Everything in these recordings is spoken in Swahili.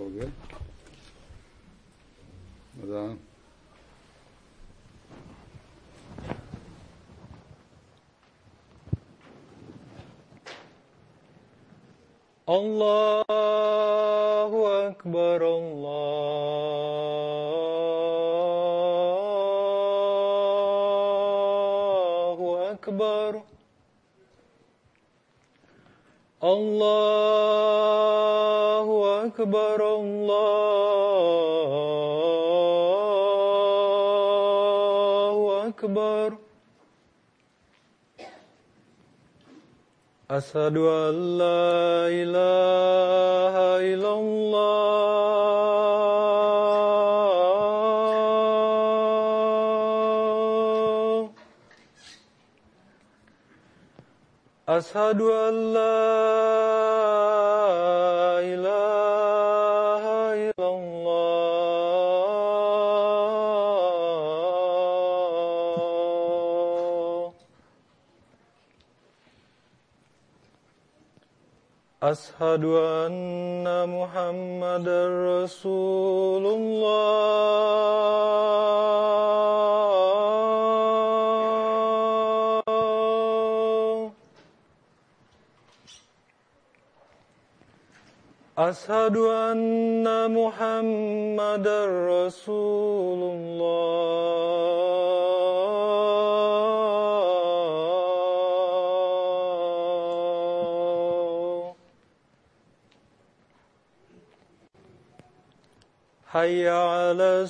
हो गया अजान الله أكبر الله أكبر الله أكبر الله أكبر أشهد أن لا إله إلا الله أشهد أن لا إله إلا الله أشهد أن محمدا رسول الله أشهد أن محمدا رسول الله حي على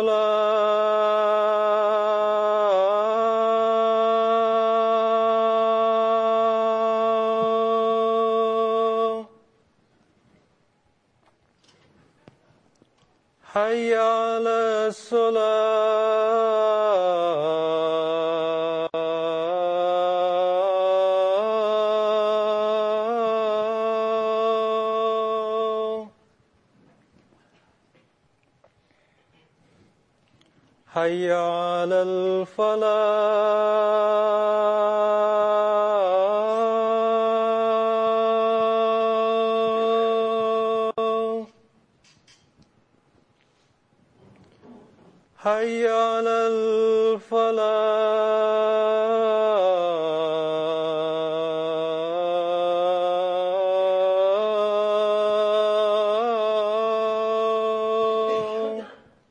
الصلاة حي على الصلاة حي على الفلاح حي على الفلاح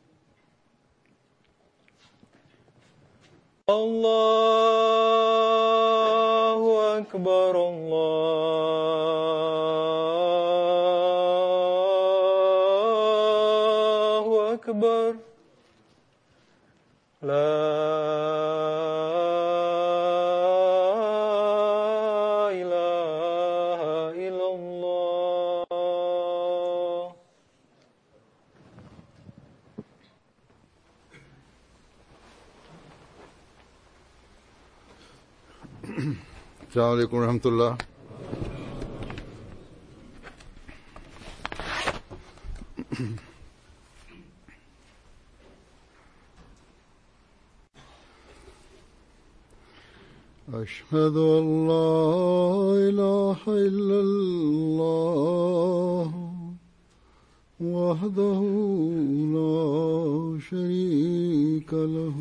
الله أكبر الله أكبر لا إله إلا الله السلام عليكم ورحمة الله أشهد أن لا إله إلا الله وحده لا شريك له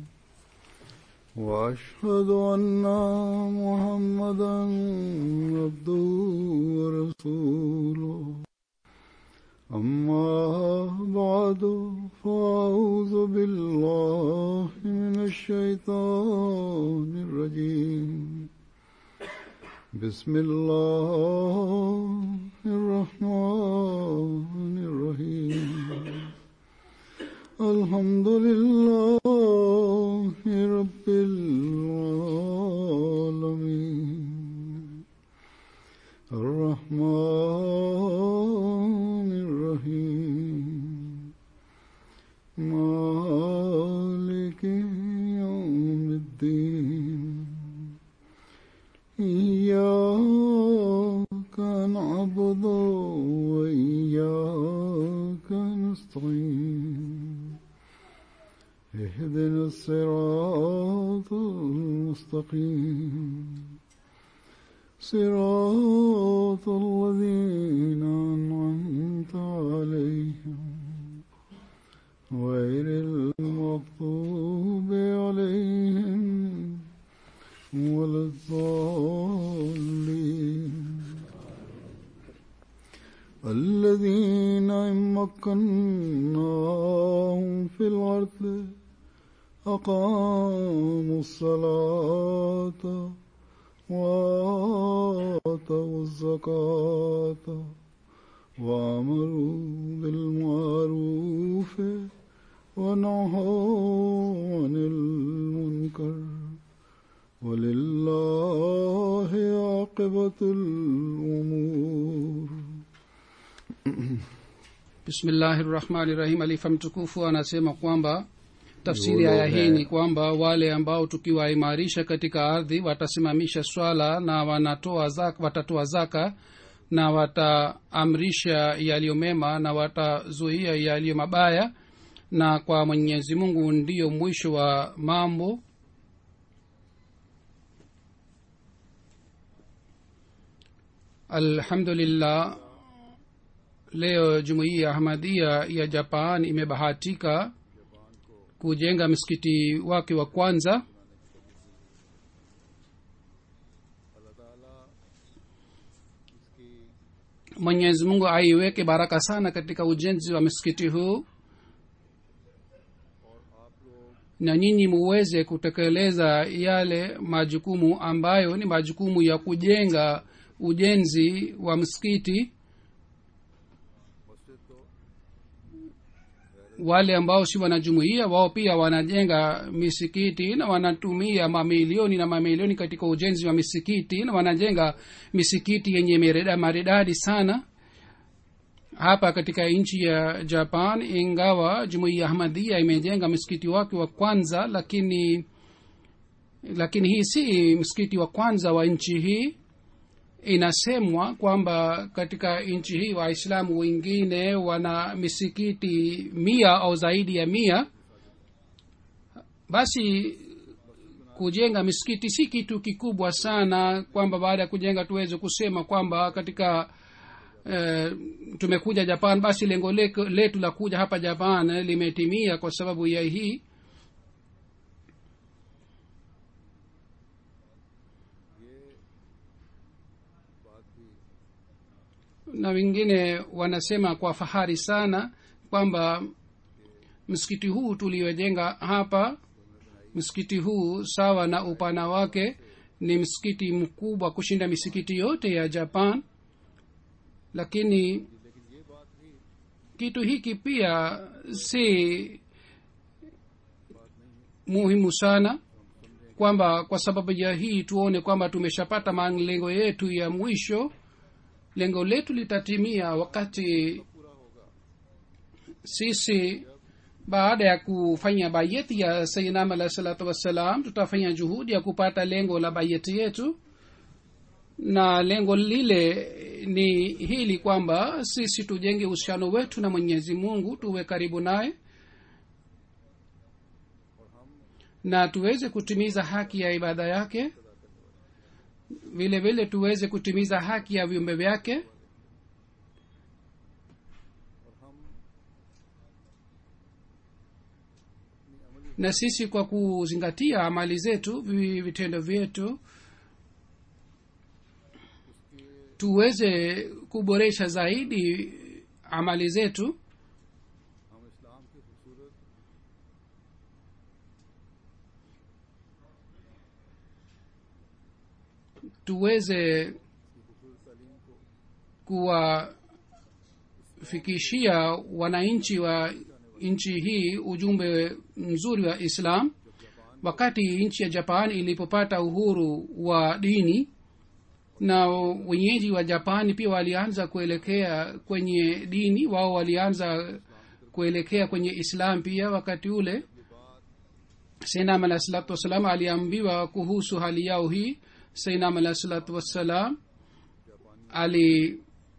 وأشهد أن محمدا عبده ورسوله أما بعد فأعوذ بالله من الشيطان الرجيم بسم الله الرحمن الرحيم الحمد لله رب العالمين الرحمن الرحيم مالك يوم الدين إياك نعبد وإياك نستعين اهدنا الصراط المستقيم صراط الذين أنعمت أنعمت عليهم غير المغضوب عليهم ولا الضالين الذين إن مكناهم في الأرض أقاموا الصلاة وآتوا الزكاة وأمروا بالمعروف ونهوا عن المنكر ولله عاقبة الأمور bismillahi rahmani rahim alifa mtukufu anasema kwamba tafsiri ya aya hii ni kwamba wale ambao tukiwaimarisha katika ardhi watasimamisha swala na wanatoa zaka, watatoa zaka na wataamrisha yaliyo mema na watazuia yaliyo mabaya na kwa mwenyezi mungu ndiyo mwisho wa mambo alhamdulillah leo jumuiya ya ahmadia ya japan imebahatika kujenga msikiti wake wa kwanza mwenyezi mungu aiweke baraka sana katika ujenzi wa msikiti huu na nyinyi muweze kutekeleza yale majukumu ambayo ni majukumu ya kujenga ujenzi wa msikiti wale ambao si wanajumuia wao pia wanajenga misikiti na wanatumia mamilioni na mamilioni katika ujenzi wa misikiti na wanajenga misikiti yenye mereda- maridadi sana hapa katika nchi ya japan ingawa jumuia ahmadia imejenga msikiti wake wa kwanza lakini lakini hii si msikiti wa kwanza wa nchi hii inasemwa kwamba katika nchi hii waislamu wengine wana misikiti mia au zaidi ya mia basi kujenga misikiti si kitu kikubwa sana kwamba baada ya kujenga tuweze kusema kwamba katika eh, tumekuja japan basi lengo leko- letu la kuja hapa japan eh, limetimia kwa sababu ya hii na wengine wanasema kwa fahari sana kwamba msikiti huu tuliojenga hapa msikiti huu sawa na upana wake ni msikiti mkubwa kushinda misikiti yote ya japan lakini kitu hiki pia si muhimu sana kwamba kwa sababu ya hii tuone kwamba tumeshapata malengo yetu ya mwisho lengo letu litatimia wakati sisi baada ya kufanya bayeti ya sayinam alahi salatu wassalam tutafanya juhudi ya kupata lengo la bayeti yetu na lengo lile ni hili kwamba sisi tujenge uhusiano wetu na mwenyezi mungu tuwe karibu naye na tuweze kutimiza haki ya ibada yake vile vile tuweze kutimiza haki ya viumbe vyake na sisi kwa kuzingatia amali zetu vi- vitendo vyetu tuweze kuboresha zaidi amali zetu हम इस्लाम की खूबसूरत tuweze kuwafikishia wananchi wa nchi hii ujumbe mzuri wa islam wakati nchi ya japan ilipopata uhuru wa dini na wenyeji wa japani pia walianza kuelekea kwenye dini wao walianza kuelekea kwenye islam pia wakati ule sainam alahi salatu wassalam aliambiwa kuhusu hali yao hii sainam alahi salatu wassalam ali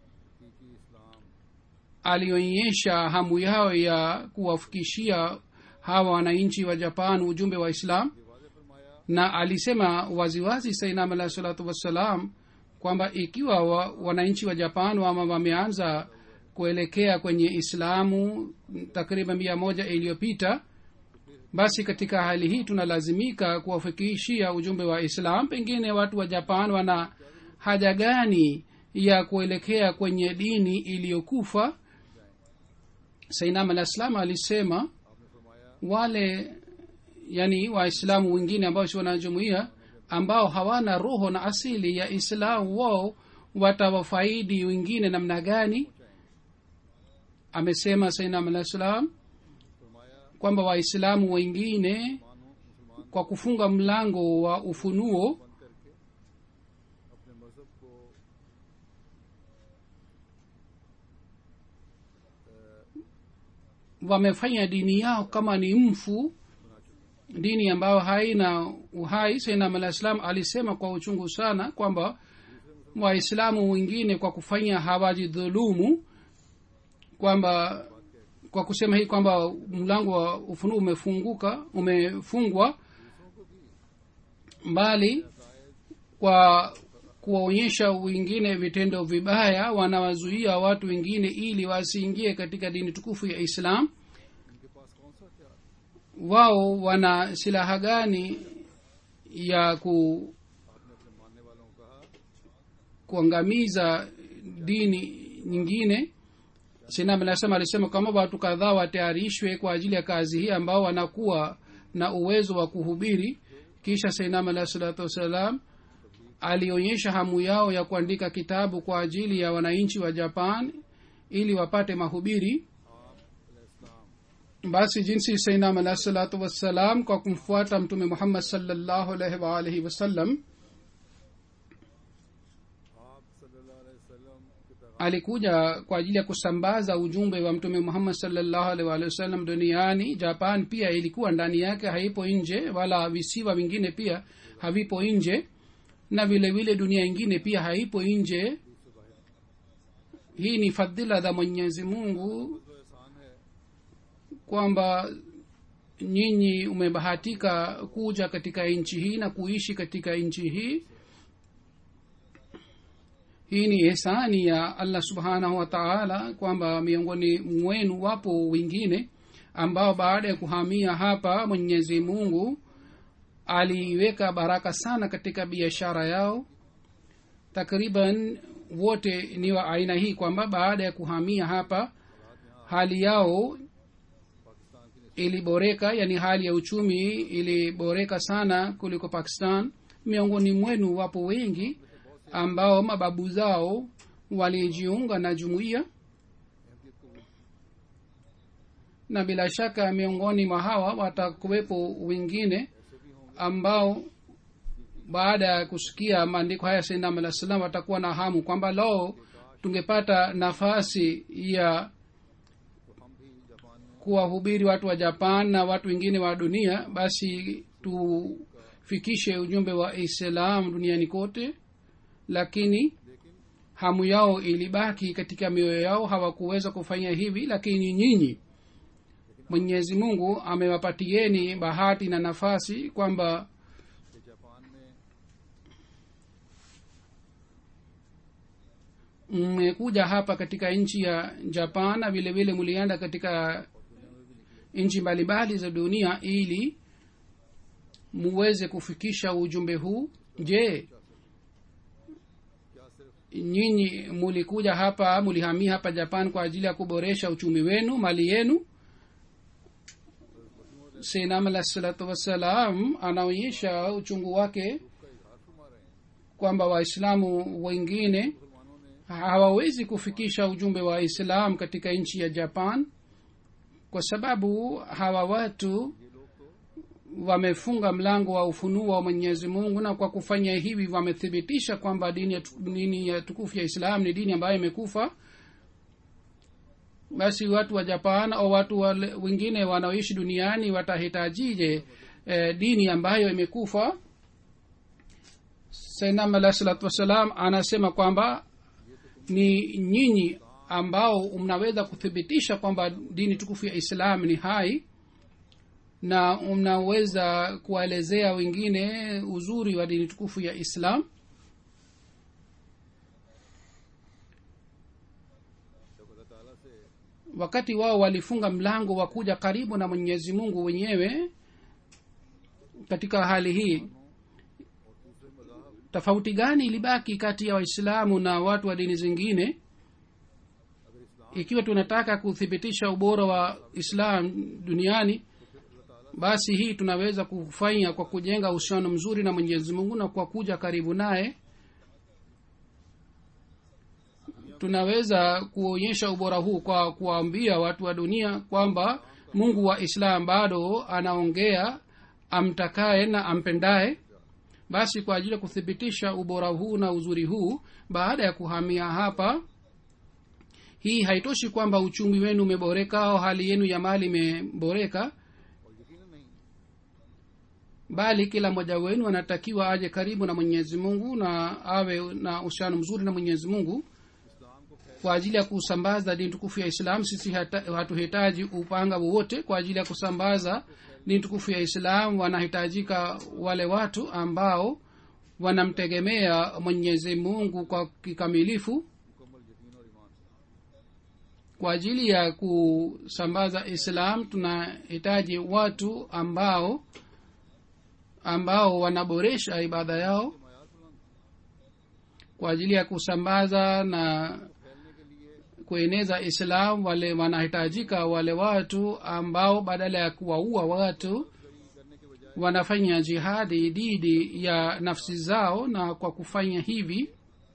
alionyesha hamu yao ya kuwafikishia hawa wananchi wa japan ujumbe wa islam na alisema waziwazi sainam alahi salatu wassalam kwamba ikiwa wa, wananchi wa japan wama wameanza kuelekea kwenye islamu takriban mia moja iliyopita basi katika hali hii tunalazimika kuwafikishia ujumbe wa islam pengine watu wa japan wana haja gani ya kuelekea kwenye dini iliyokufa sainam alah salam alisema wale yani waislamu wengine ambao si wanajumuia ambao hawana roho na asili ya islamu wao watawafaidi wengine namna gani amesema sainam alah salam kwamba waislamu wengine kwa kufunga mlango wa ufunuo अपने मजहब को wamefanya dini yao kama ni mfu dini ambayo haina uhai sainam alah salam alisema kwa uchungu sana kwamba waislamu wengine kwa kufanya hawajidhulumu kwamba kwa kusema hii kwamba mlango wa ufunuo umefunguka umefungwa mbali kwa kuwaonyesha wengine vitendo vibaya wanawazuia watu wengine ili wasiingie katika dini tukufu ya islam इनके पास कौन सा क्या wao wana silaha gani ya ku आपने अपने मानने वालों को कहा kuangamiza dini nyingine sinam anasema alisema kwamba watu kadhaa watayarishwe kwa ajili ya kazi hii ambao wanakuwa na uwezo wa kuhubiri kisha sainam alahi salatu wassalam alionyesha hamu yao ya kuandika kitabu kwa ajili ya wananchi wa japan ili wapate mahubiri basi jinsi sainam alahi salatu wassalam kwa kumfuata mtume muhammad salllahu alaihi waalihi wasallam आप सल्लल्लाहु अलैहि वसल्लम के पैगाम alikuja kwa ajili ya kusambaza ujumbe wa mtume muhammad salllahu alaihi waalihi wasallam duniani japan pia ilikuwa ndani yake haipo nje wala visiwa vingine pia havipo nje na vile vile dunia ingine pia haipo nje hii ni fadhila za mwenyezi mungu kwamba nyinyi umebahatika kuja katika nchi hii na kuishi katika nchi hii hii ni ihsani ya allah subhanahu wa taala kwamba miongoni mwenu wapo wengine ambao baada ya kuhamia hapa mwenyezi mungu aliweka baraka sana katika biashara yao takriban wote ni wa aina hii kwamba baada ya kuhamia hapa hali yao iliboreka yani hali ya uchumi iliboreka sana kuliko pakistan miongoni mwenu wapo wengi ambao mababu zao walijiunga na jumuiya na bila shaka miongoni mwa hawa watakuwepo wengine ambao baada ya kusikia maandiko haya sainam alah salam watakuwa na hamu kwamba lao tungepata nafasi ya kuwahubiri watu wa japan na watu wengine wa dunia basi tufikishe ujumbe wa islam duniani kote lakini hamu yao ilibaki katika mioyo yao hawakuweza kufanya hivi lakini nyinyi mwenyezi mungu amewapatieni bahati na nafasi kwamba कि Japan में mmekuja hapa katika nchi ya japan na vile vile mlienda katika nchi mbalimbali za dunia ili muweze kufikisha ujumbe huu je क्या सिर्फ nyinyi mulikuja hapa mulihamia hapa japan kwa ajili ya kuboresha uchumi wenu mali yenu senam alah salatu wassalam anaonyesha uchungu wake kwamba waislamu wengine hawawezi kufikisha ujumbe wa islam katika nchi ya japan kwa sababu hawa watu wamefunga mlango wa ufunuo wa mwenyezi mungu na kwa kufanya hivi wamethibitisha kwamba dini ya, tu- dini ya tukufu ya islam ni dini ambayo imekufa basi watu wa japan au watu wale wengine wanaoishi duniani watahitajije eh, dini ambayo imekufa sainam alah salatu wassalam anasema kwamba ni nyinyi ambao mnaweza kuthibitisha kwamba dini tukufu ya islam ni hai na mnaweza kuwaelezea wengine uzuri wa dini tukufu ya islam जब अल्लाह ताला wakati wao walifunga mlango wa kuja karibu na mwenyezi mungu wenyewe katika hali hii tofauti gani ilibaki kati ya waislamu na watu wa dini zingine ikiwa tunataka kuthibitisha ubora wa islam duniani basi hii tunaweza kufanya kwa kujenga uhusiano mzuri na mwenyezi mungu na kwa kuja karibu naye tunaweza kuonyesha ubora huu kwa kuwaambia watu wa dunia kwamba mungu wa islam bado anaongea amtakaye na ampendaye basi kwa ajili ya kuthibitisha ubora huu na uzuri huu baada ya kuhamia hapa hii haitoshi kwamba uchumi wenu umeboreka au hali yenu ya mali imeboreka bali kila mmoja wenu anatakiwa aje karibu na mwenyezi mungu na awe na uhusiano mzuri na mwenyezi mungu kwa ajili ya kusambaza dini tukufu ya islam sisi hata- hatuhitaji upanga wowote kwa ajili ya kusambaza dini tukufu ya islam wanahitajika wale watu ambao wanamtegemea mwenyezi mungu kwa kikamilifu kwa ajili ya kusambaza islam tunahitaji watu ambao ambao wanaboresha ibada yao kwa ajili ya kusambaza na kueneza islam wale wanahitajika wale watu ambao badala ya kuwaua watu wanafanya jihadi dhidi ya nafsi zao na kwa kufanya hivi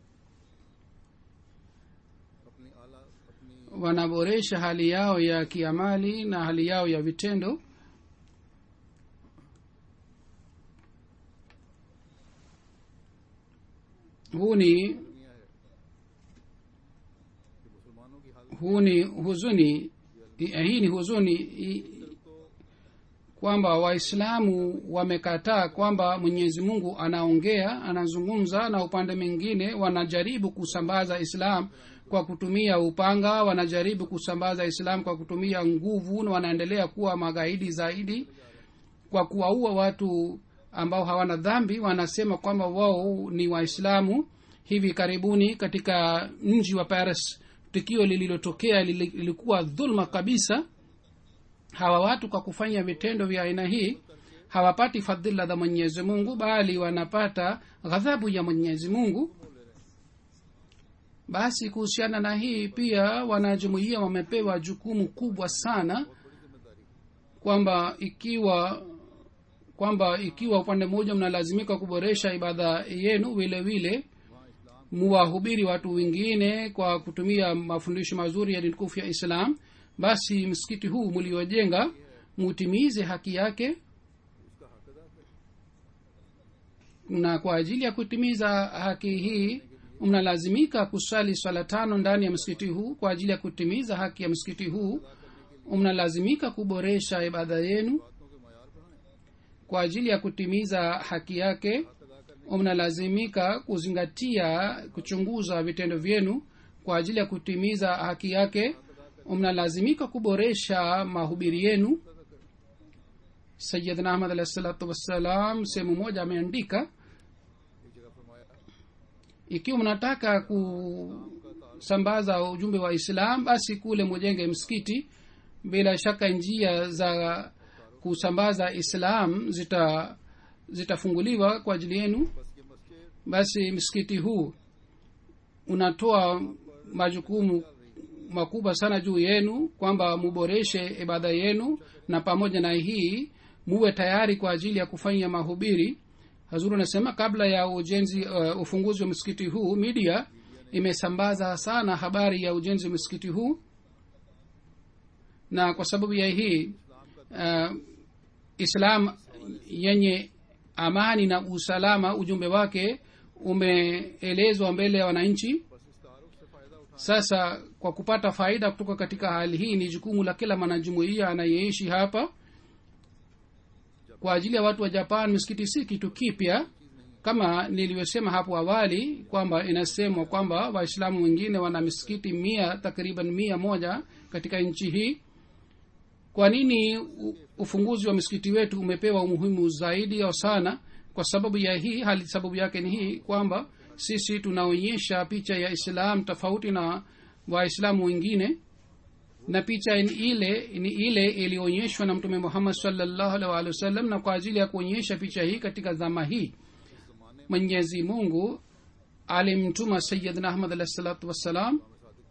अपनी आला अपनी wanaboresha hali yao ya kiamali na hali yao ya vitendo huu ni दुनिया है कि मुसलमानों की हालत huu ni huzuni hii ni huzuni i- kwamba waislamu wamekataa kwamba mwenyezi mungu anaongea anazungumza na upande mwingine wanajaribu kusambaza islam kwa kutumia upanga wanajaribu kusambaza islam kwa kutumia nguvu na wanaendelea kuwa magaidi zaidi kwa kuwaua watu ambao hawana dhambi wanasema kwamba wao ni waislamu hivi karibuni katika mji wa paris tukio lililotokea lili- lilikuwa dhulma kabisa hawa watu kwa kufanya vitendo vya aina hii hawapati fadhila za mwenyezi mungu bali wanapata ghadhabu ya mwenyezi mungu basi kuhusiana na hii pia wanajumuia wamepewa jukumu kubwa sana kwamba ikiwa kwamba ikiwa upande mmoja mnalazimika kuboresha ibada yenu vile vile muwahubiri watu wengine kwa kutumia mafundisho mazuri ya dini tukufu ya islam basi msikiti huu mliojenga mutimize haki yake na kwa ajili ya kutimiza haki hii mnalazimika kusali swala tano ndani ya msikiti huu kwa ajili ya kutimiza haki ya msikiti huu mnalazimika kuboresha ibada yenu kwa ajili ya kutimiza haki yake mnalazimika kuzingatia kuchunguza vitendo vyenu kwa ajili ya kutimiza haki yake mnalazimika kuboresha mahubiri yenu sayidna ahmad alahi salatu wassalam sehemu moja ameandika ikiwa mnataka kusambaza ujumbe wa islam basi kule mujenge msikiti bila shaka njia za kusambaza islam zita zitafunguliwa kwa ajili yenu basi msikiti huu unatoa majukumu makubwa sana juu yenu kwamba muboreshe ibada yenu na pamoja na hii muwe tayari kwa ajili ya kufanya mahubiri hazuru anasema kabla ya ujenzi uh, ufunguzi wa msikiti huu media imesambaza sana habari ya ujenzi wa msikiti huu na kwa sababu ya hii uh, islam yenye amani na usalama ujumbe wake umeelezwa mbele ya wananchi sasa kwa kupata faida kutoka katika hali hii ni jukumu la kila mwanajumuia anayeishi hapa kwa ajili ya watu wa japan misikiti si kitu kipya kama nilivyosema hapo awali kwamba inasemwa kwamba waislamu wengine wana misikiti mia takriban mia moja katika nchi hii kwa nini u- ufunguzi wa msikiti wetu umepewa umuhimu zaidi au sana kwa sababu ya hii hali sababu yake ni hii kwamba sisi tunaonyesha picha ya islam tofauti na waislamu wengine na picha ni ile ni ile ilionyeshwa na mtume muhammad salllahu alaihi waalihi wasallam na kwa ajili ya kuonyesha picha hii katika zama hii mwenyezi mungu alimtuma sayidna ahmad alahi salatu wassalam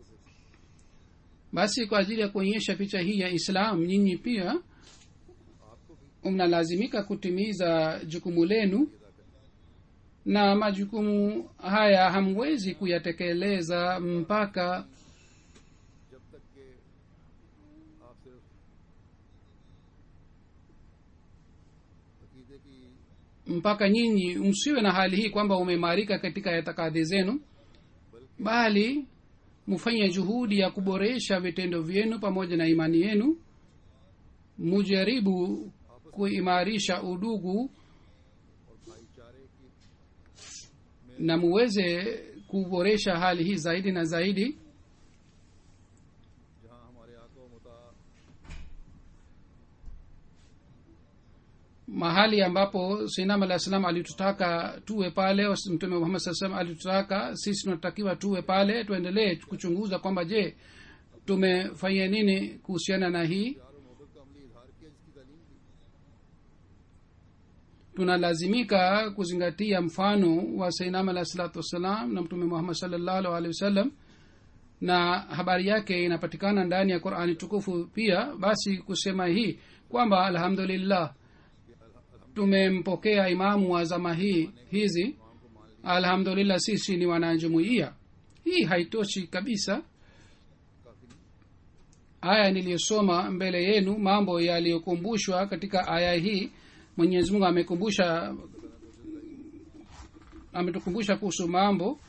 basi kwa ajili ya kuonyesha picha hii ya islam nyinyi pia mnalazimika kutimiza jukumu lenu na majukumu haya hamwezi kuyatekeleza mpaka जब तक कि आप सिर्फ अकीदे की mpaka nyinyi msiwe na hali hii kwamba umeimarika katika itikadi zenu bali mfanye juhudi ya kuboresha vitendo vyenu pamoja na imani yenu mujaribu kuimarisha udugu और भाईचारे की na muweze kuboresha hali hii zaidi na zaidi जहाँ हमारे आका व मुता mahali ambapo sinam alah salam alitutaka tuwe pale au mtume muhammad saa salam alitutaka sisi tunatakiwa tuwe pale tuendelee kuchunguza kwamba je tumefanya nini kuhusiana na hii प्यार और मोहब्बत का अमली इजहार किया जिसकी तालीम दी tunalazimika kuzingatia mfano wa sainam alah salatu wassalam na mtume muhammad salllahu alehi wasallam na habari yake inapatikana ndani ya qurani tukufu pia basi kusema hii kwamba alhamdulillah tumempokea imamu wa zama hii hizi alhamdulillah sisi ni wanajumuia hii haitoshi kabisa aya niliyosoma mbele yenu mambo yaliyokumbushwa katika aya hii mwenyezi mungu amekumbusha ametukumbusha kuhusu mambo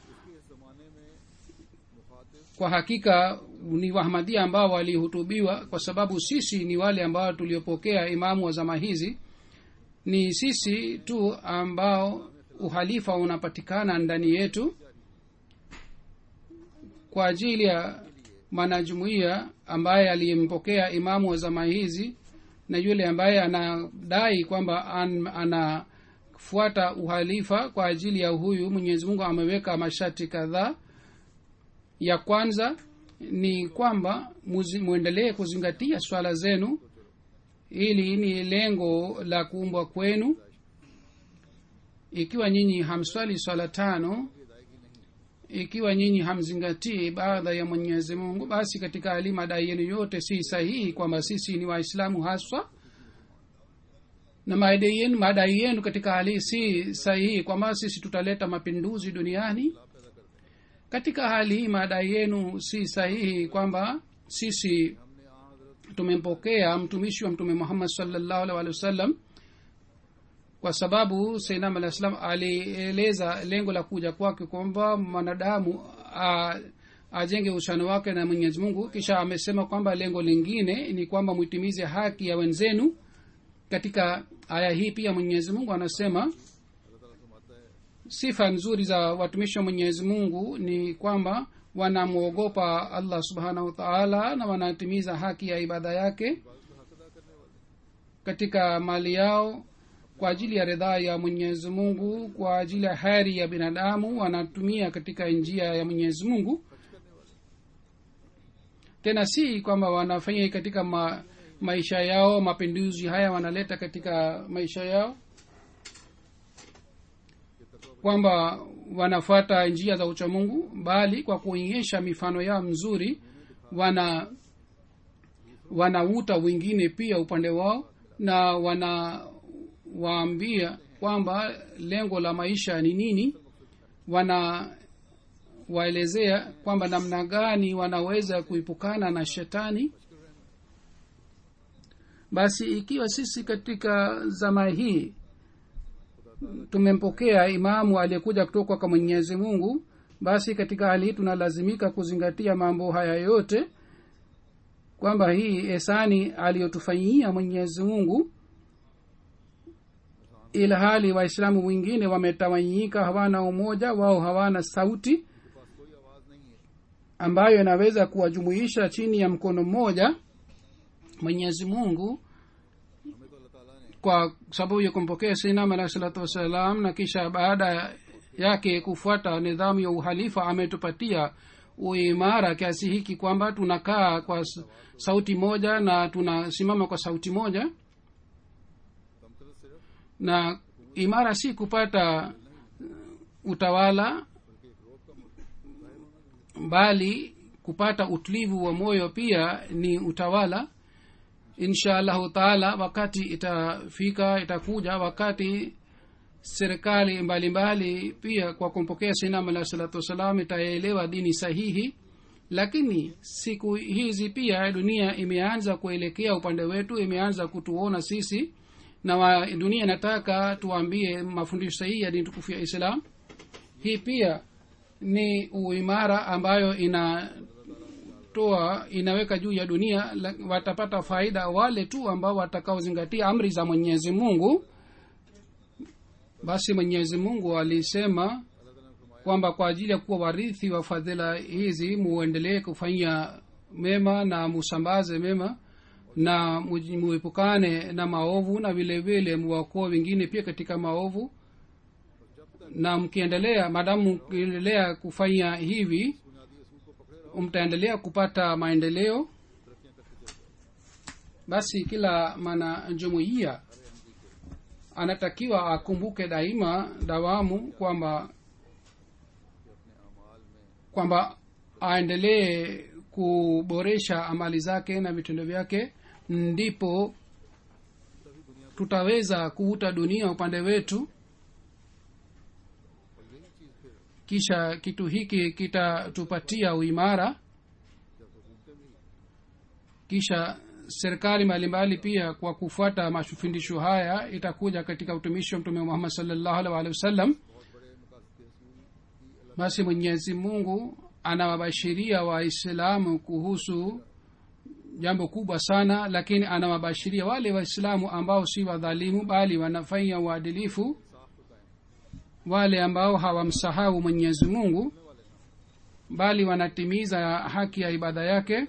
kwa hakika ni wahmadia ambao walihutubiwa kwa sababu sisi ni wale ambao tuliopokea imamu wa zama hizi ni sisi tu ambao uhalifa unapatikana ndani yetu kwa ajili ya mwanajumuiya ambaye aliyempokea imamu wa zama hizi na yule ambaye anadai kwamba an, anafuata uhalifa kwa ajili ya huyu mwenyezi mungu ameweka masharti kadhaa ya kwanza ni kwamba muzi- mwendelee kuzingatia swala zenu ili ni lengo la kuumbwa kwenu ikiwa nyinyi hamswali swala tano ikiwa nyinyi hamzingatii baadha ya mwenyezi mungu basi katika hali madai yenu yote si sahihi kwamba sisi ni waislamu haswa na madai yenu, madai yenu katika hali si sahihi kwamba sisi tutaleta mapinduzi duniani katika hali hii madai yenu si sahihi kwamba sisi tumempokea mtumishi wa mtume muhammad salllahu alih walih wasallam kwa sababu sainam alah salam alieleza lengo la kuja kwake kwamba mwanadamu a- ajenge uhusiano wake na mwenyezi mungu kisha amesema kwamba lengo lingine ni kwamba mwitimize haki ya wenzenu katika aya hii pia mwenyezi mungu anasema sifa nzuri za watumishi wa mwenyezi mungu ni kwamba wanamwogopa allah subhanahu wa taala na wanatimiza haki ya ibada yake katika mali yao kwa ajili ya ridhaa ya mwenyezi mungu kwa ajili ya heri ya binadamu wanatumia katika njia ya mwenyezi mungu tena si kwamba wanafanya katika ma, maisha yao mapinduzi haya wanaleta katika maisha yao kwamba wanafuata njia za uchamungu bali kwa kuonyesha mifano yao mzuri wana wanauta wengine pia upande wao na wanawaambia kwamba lengo la maisha ni nini wana waelezea kwamba namna gani wanaweza kuipukana na shetani basi ikiwa sisi katika zama hii tumempokea imamu aliyekuja kutoka kwa mwenyezi mungu basi katika hali hii tunalazimika kuzingatia mambo haya yote kwamba hii esani aliyotufanyia mwenyezi mungu ila hali waislamu wengine wametawanyika hawana umoja wao hawana sauti ambayo inaweza kuwajumuisha chini ya mkono mmoja mwenyezi mungu kwa sababu ya kumpokea sinam alahi salatu wassalam na kisha baada yake kufuata nidhamu ya uhalifa ametupatia uimara kiasi hiki kwamba tunakaa kwa s- sauti moja na tunasimama kwa sauti moja तमतलत सिर्फ na imara si kupata uh, utawala बल्कि एक रोब का मुल्क bali kupata utulivu wa moyo pia ni utawala insha allahu taala wakati itafika itakuja wakati serikali mbalimbali pia kwa kumpokea sinam alahi salatu wassalam itaelewa dini sahihi lakini siku hizi pia dunia imeanza kuelekea upande wetu imeanza kutuona sisi na wa, dunia inataka tuambie mafundisho sahihi ya dini tukufu ya islam hii pia ni uimara ambayo inatoa inaweka juu ya dunia la- watapata faida wale tu ambao watakaozingatia amri za mwenyezi mungu basi mwenyezi mungu alisema kwamba kwa ajili ya kuwa warithi wa fadhila hizi muendelee kufanya mema na musambaze mema na mu- muepukane na maovu na vile vile muwakoa wengine pia katika maovu na mkiendelea madamu mkiendelea kufanya hivi बुनियादी असूल को पकड़े रहो mtaendelea kupata maendeleo basi kila mwanajumuiya anatakiwa akumbuke daima dawamu kwamba कि अपने अमाल में kwamba aendelee kuboresha amali zake na vitendo vyake ndipo tutaweza kuvuta dunia upande wetu और यही चीज फिर kisha kitu hiki kitatupatia uimara जब हुकूमतें भी kisha serikali mbalimbali pia kwa kufuata mafundisho haya itakuja katika utumishi wa mtume muhammad salllahu alih walihi wasallam बहुत बड़े मकासद रसूल की basi mwenyezi mungu anawabashiria waislamu kuhusu jambo kubwa sana lakini anawabashiria wale waislamu ambao si wadhalimu bali wanafanya uadilifu साफ तो कायम wale ambao hawamsahau mwenyezi mungu bali wanatimiza haki ya ibada yake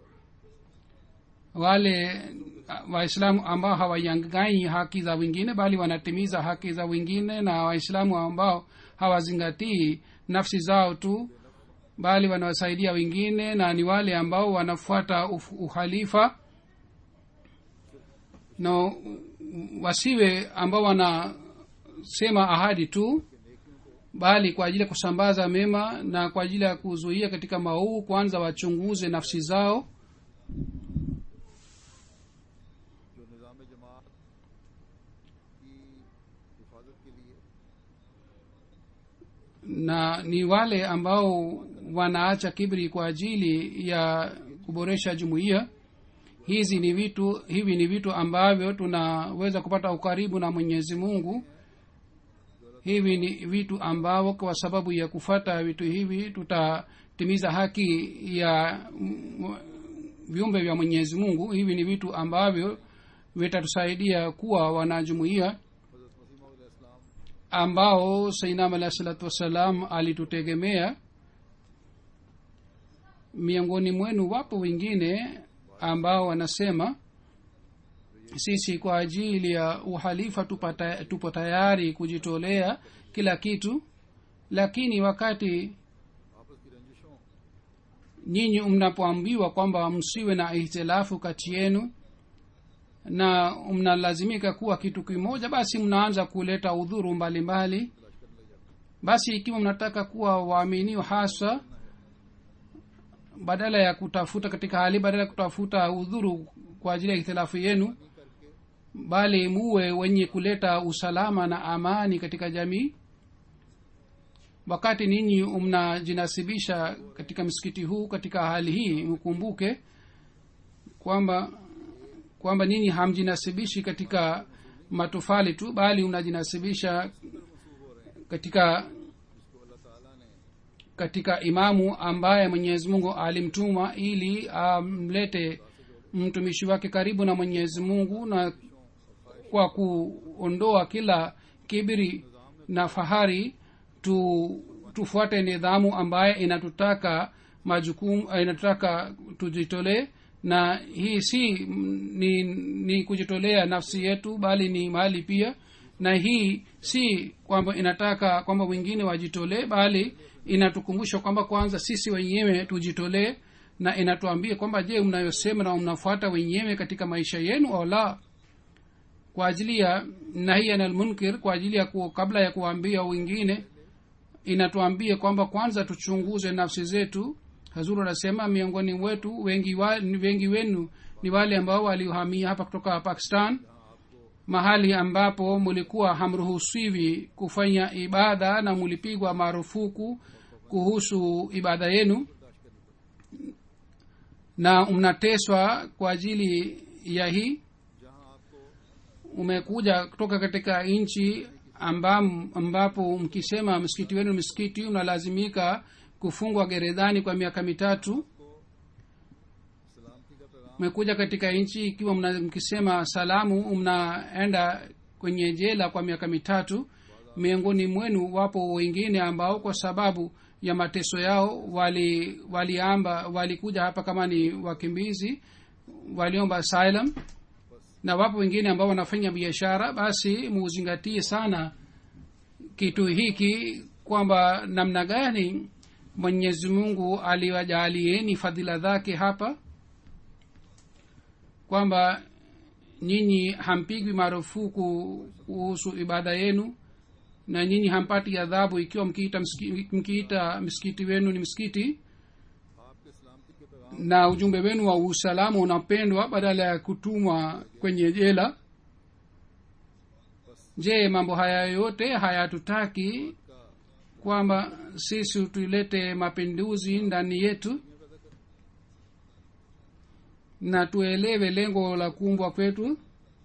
wale uh, waislamu ambao hawayangai haki za wengine bali wanatimiza haki za wengine na waislamu ambao hawazingatii nafsi zao tu bali wanawasaidia wengine na ni wale ambao wanafuata uf- uhalifa na wasiwe ambao wanasema ahadi tu bali kwa ajili ya kusambaza mema na kwa ajili ya kuzuia katika maovu kwanza wachunguze nafsi zao जो निज़ाम जमात की हिफाजत के लिए na ni wale ambao wanaacha kibri kwa ajili ya kuboresha jumuiya hizi ni vitu hivi ni vitu ambavyo tunaweza kupata ukaribu na mwenyezi mungu hivi ni vitu ambavyo kwa sababu ya kufata vitu hivi tutatimiza haki ya mm, viumbe vya mwenyezi mungu hivi ni vitu ambavyo vitatusaidia kuwa wanajumuiya हज़रत मसीह इस्लाम ambao sainam alahi salatu wassalam alitutegemea miongoni mwenu wapo wengine ambao wanasema sisi kwa ajili ya uhalifa tupata, tupo tayari kujitolea kila kitu lakini wakati आपस की रंजिशों nyinyi mnapoambiwa kwamba msiwe na ihtilafu kati yenu na mnalazimika kuwa kitu kimoja basi mnaanza kuleta udhuru mbalimbali basi ikiwa mnataka kuwa waaminiwa hasa badala ya kutafuta katika hali badala ya kutafuta udhuru kwa ajili ya ihtilafu yenu bali muwe wenye kuleta usalama na amani katika jamii wakati ninyi mnajinasibisha katika msikiti huu katika hali hii mkumbuke kwamba kwamba ninyi hamjinasibishi katika matofali tu bali mnajinasibisha katika katika imamu ambaye mwenyezi mungu alimtuma ili amlete mtumishi wake karibu na mwenyezi mungu na kwa kuondoa kila kibiri na fahari tu tufuate nidhamu ambaye inatutaka majukumu inatutaka tujitolee na hii si mm, ni, ni kujitolea nafsi yetu bali ni mali pia na hii si kwamba inataka kwamba wengine wajitolee bali inatukumbusha kwamba kwanza sisi wenyewe tujitolee na inatuambia kwamba je mnayosema na mnafuata wenyewe katika maisha yenu au la kwa ajili ya nahiyan almunkir kwa ajili ya ku, kabla ya kuwaambia wengine inatuambia kwamba kwanza tuchunguze nafsi zetu hazuru anasema miongoni wetu wengi, wa, wengi wenu ni wale ambao waliohamia hapa kutoka pakistan mahali ambapo mulikuwa hamruhusiwi kufanya ibada na mulipigwa marufuku kuhusu ibada yenu na mnateswa kwa ajili ya hii umekuja kutoka katika nchi ambam, ambapo mkisema msikiti wenu msikiti unalazimika kufungwa gerezani kwa miaka mitatu umekuja katika nchi ikiwa mna, mkisema salamu mnaenda kwenye jela kwa miaka mitatu miongoni mwenu wapo wengine ambao kwa sababu ya mateso yao wali waliamba walikuja hapa kama ni wakimbizi waliomba asylum na wapo wengine ambao wanafanya biashara basi muzingatie sana kitu hiki kwamba namna gani mwenyezi mungu aliwajalieni fadhila zake hapa kwamba nyinyi hampigwi marufuku kuhusu ibada yenu na nyinyi hampati adhabu ikiwa mkiita msikiti, mkiita msikiti wenu ni msikiti na ujumbe wenu wa usalama unapendwa badala ya kutumwa kwenye jela je mambo haya yote hayatutaki kwamba sisi tulete mapinduzi ndani yetu na tuelewe lengo la kuumbwa kwetu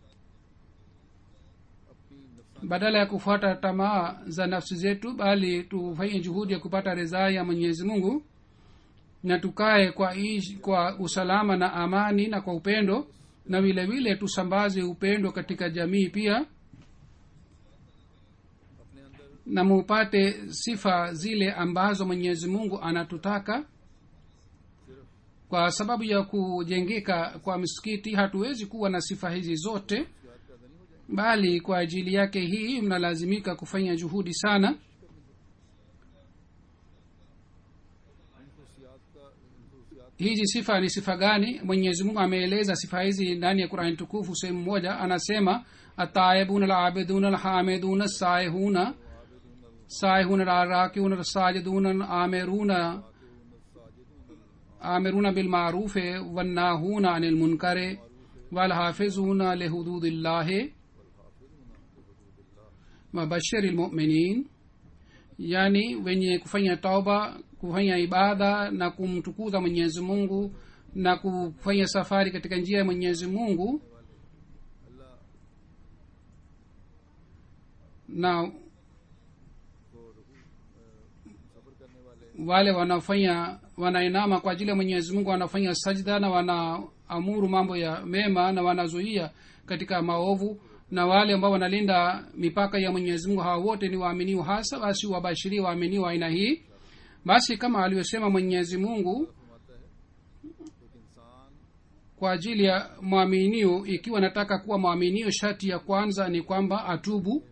badala ya kufuata tamaa za nafsi zetu bali tufanye juhudi ya kupata ridhaa ya mwenyezi mungu na tukae kwa, ish, kwa usalama na amani na kwa upendo na vile vile tusambaze upendo katika jamii pia na mupate sifa zile ambazo mwenyezi mungu anatutaka kwa sababu ya kujengeka kwa misikiti hatuwezi kuwa na sifa hizi zote bali kwa ajili yake hii mnalazimika kufanya juhudi sana hizi sifa ni sifa gani mwenyezi mungu ameeleza sifa hizi ndani ya qurani tukufu sehemu moja anasema ataibuna alabiduna alhamiduna saihuna saihuna larakiuna rasajiduna amiruna amiruna bilmarufe wannahuna anil munkare walhafizuna lihududillahi wabashiri lmuminin yani wenye kufanya tauba kufanya ibada na kumtukuza mwenyezi mungu na kufanya safari katika njia ya mwenyezi mungu na wale wanaofanya wanainama kwa ajili ya mwenyezi mungu wanafanya sajda na wanaamuru mambo ya mema na wanazuia katika maovu na wale ambao wanalinda mipaka ya mwenyezi mungu hawa wote ni waaminiwa hasa basi wabashirie waaminiwa aina hii basi kama alivyosema mwenyezi mungu kwa ajili ya mwaminio ikiwa nataka kuwa mwaminio shati ya kwanza ni kwamba atubu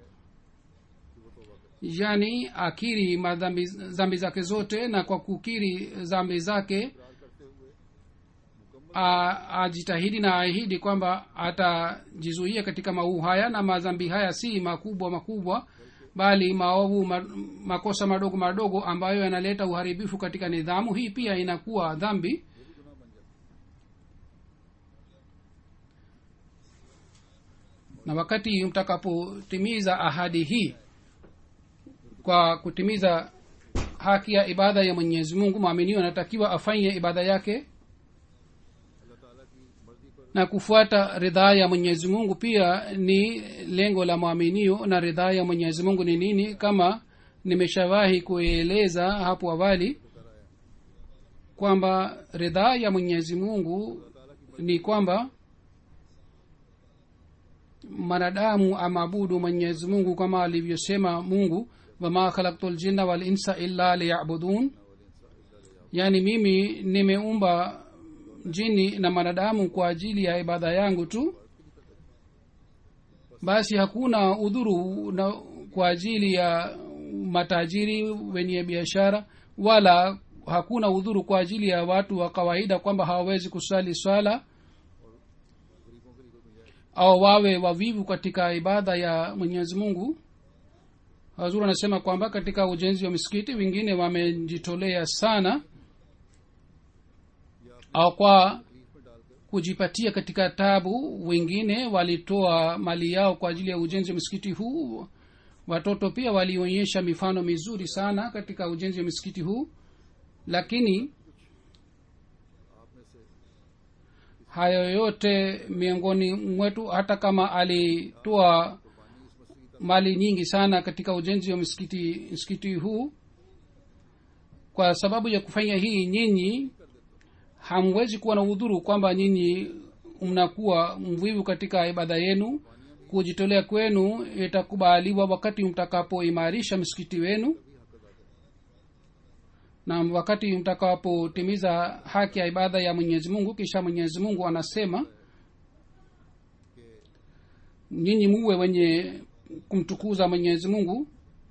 yani akiri madhambi zambi zake zote na kwa kukiri zambi zake ajitahidi na aahidi kwamba atajizuia katika mauu haya na madhambi haya si makubwa makubwa bali maovu ma, makosa madogo madogo ambayo yanaleta uharibifu katika nidhamu hii pia inakuwa dhambi na wakati mtakapotimiza ahadi hii kwa kutimiza haki ya ibada ya mwenyezi mungu mwaminio anatakiwa afanye ibada yake na kufuata ridhaa ya mwenyezi mungu pia ni lengo la mwaminio na ridhaa ya mwenyezi mungu ni nini kama nimeshawahi kueleza hapo awali kwamba ridhaa ya mwenyezi mungu ni kwamba mwanadamu amaabudu mwenyezi mungu kama alivyosema mungu wama khalaktu ljinna walinsa illa liyabudun yaani mimi nimeumba jini na mwanadamu kwa ajili ya ibada yangu tu basi hakuna udhuru na kwa ajili ya matajiri wenye biashara wala hakuna udhuru kwa ajili ya watu wa kawaida kwamba hawawezi kusali swala au wawe wavivu katika ibada ya mwenyezi mungu hazur anasema kwamba katika ujenzi wa misikiti wengine wamejitolea sana au kwa kujipatia katika tabu wengine walitoa mali yao kwa ajili ya ujenzi wa msikiti huu watoto pia walionyesha mifano mizuri sana katika ujenzi wa msikiti huu lakini hayo yote miongoni mwetu hata kama alitoa mali nyingi sana katika ujenzi wa msikiti msikiti huu kwa sababu ya kufanya hii nyinyi hamwezi kuwa na udhuru kwamba nyinyi mnakuwa mvivu katika ibada yenu kujitolea kwenu itakubaliwa wakati mtakapoimarisha msikiti wenu na wakati mtakapotimiza haki ya ibada ya mwenyezi mungu kisha mwenyezi mungu anasema nyinyi muwe wenye kumtukuza mwenyezi mungu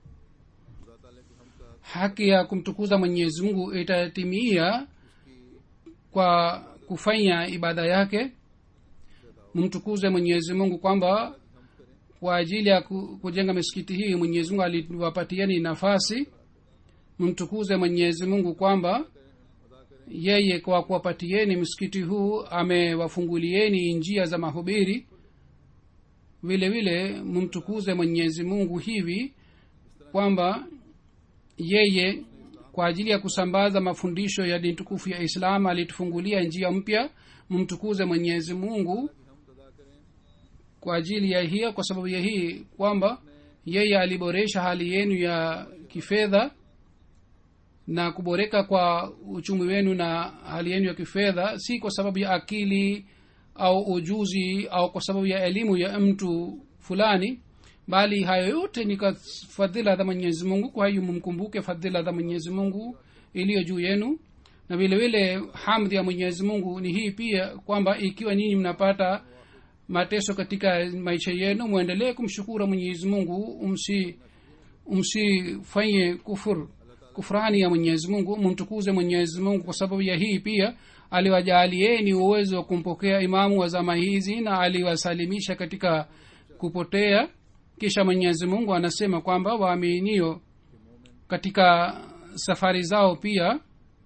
haki ya kumtukuza mwenyezi mungu itatimia kwa kufanya ibada yake mtukuze mwenyezi mungu kwamba kwa ajili ya ku- kujenga misikiti hii mwenyezi mungu aliwapatieni nafasi mtukuze mwenyezi mungu kwamba yeye kwa kuwapatieni msikiti huu amewafungulieni njia za mahubiri vile vile mumtukuze mwenyezi mungu hivi kwamba yeye kwa ajili ya kusambaza mafundisho ya dini tukufu ya islam alitufungulia njia mpya mumtukuze mwenyezi mungu kwa ajili ya hiyo kwa sababu ya hii kwamba yeye aliboresha hali yenu ya kifedha na kuboreka kwa uchumi wenu na hali yenu ya kifedha si kwa sababu ya akili au ujuzi au kwa sababu ya elimu ya mtu fulani bali hayo yote ni kwa fadhila za mwenyezi mungu kwa hiyo mumkumbuke fadhila za mwenyezi mungu iliyo juu yenu na vile vile hamdhi ya mwenyezi mungu ni hii pia kwamba ikiwa nyinyi mnapata mateso katika maisha yenu mwendelee kumshukuru mwenyezi mungu msi msifanye kufur kufurani ya mwenyezi mungu mumtukuze mwenyezi mungu kwa sababu ya hii pia aliwajaalieni uwezo wa kumpokea imamu wa zama hizi na aliwasalimisha katika kupotea kisha mwenyezi mungu anasema kwamba waaminio katika safari zao pia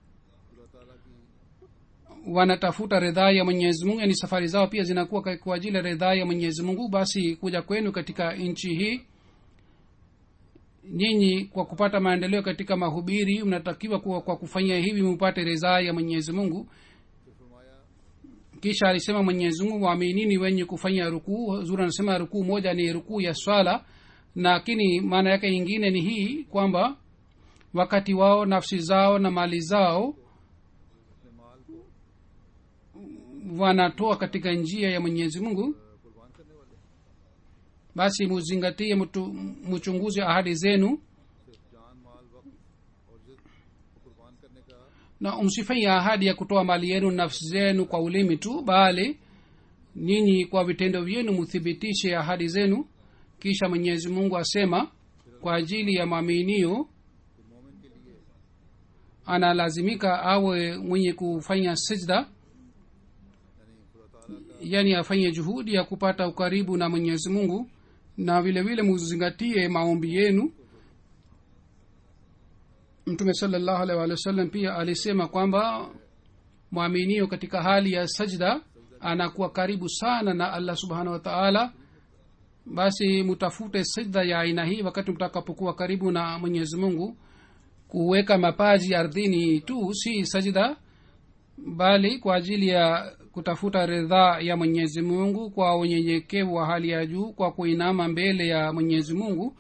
wanatafuta ridhaa ya mwenyezi mungu yani safari zao pia zinakuwa kwa- kwa ajili ya ridhaa ya mwenyezi mungu basi kuja kwenu katika nchi hii nyinyi kwa kupata maendeleo katika mahubiri mnatakiwa kuwa kwa kufanyia hivi mupate ridhaa ya mwenyezi mungu kisha alisema mwenyezi mungu waaminini wenye kufanya rukuu zuri anasema rukuu moja ni rukuu ya swala lakini maana yake ingine ni hii kwamba wakati wao nafsi zao na mali zao wanatoa katika njia ya mwenyezi mungu basi muzingatie mtu- mchunguzi ahadi zenu जान माल वक्त और जिद को कुर्बान करने का na msifanye ahadi ya kutoa mali yenu nafsi zenu kwa ulimi tu bali nyinyi kwa vitendo vyenu mthibitishe ahadi zenu kisha mwenyezi mungu asema kwa ajili ya mwaminio analazimika awe mwenye kufanya sijda yani afanye juhudi ya kupata ukaribu na mwenyezi mungu na vile vile muzingatie maombi yenu mtume salllahu alaihi wa sallam pia alisema kwamba mwaminio katika hali ya sajda anakuwa karibu sana na allah subhanahu wa taala basi mutafute sajda ya aina hii wakati mtakapokuwa karibu na mwenyezi mungu kuweka mapaji ardhini tu si sajda bali kwa ajili ya kutafuta ridhaa ya mwenyezi mungu kwa unyenyekevu wa hali ya juu kwa kuinama mbele ya mwenyezi mungu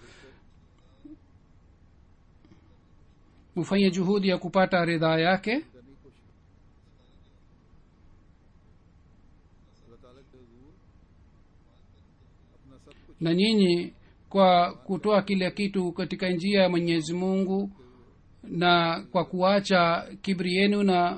mufanye juhudi ya kupata ridhaa yake na nyinyi kwa kutoa kila kitu katika njia ya mwenyezi mungu na kwa kuacha kibri yenu na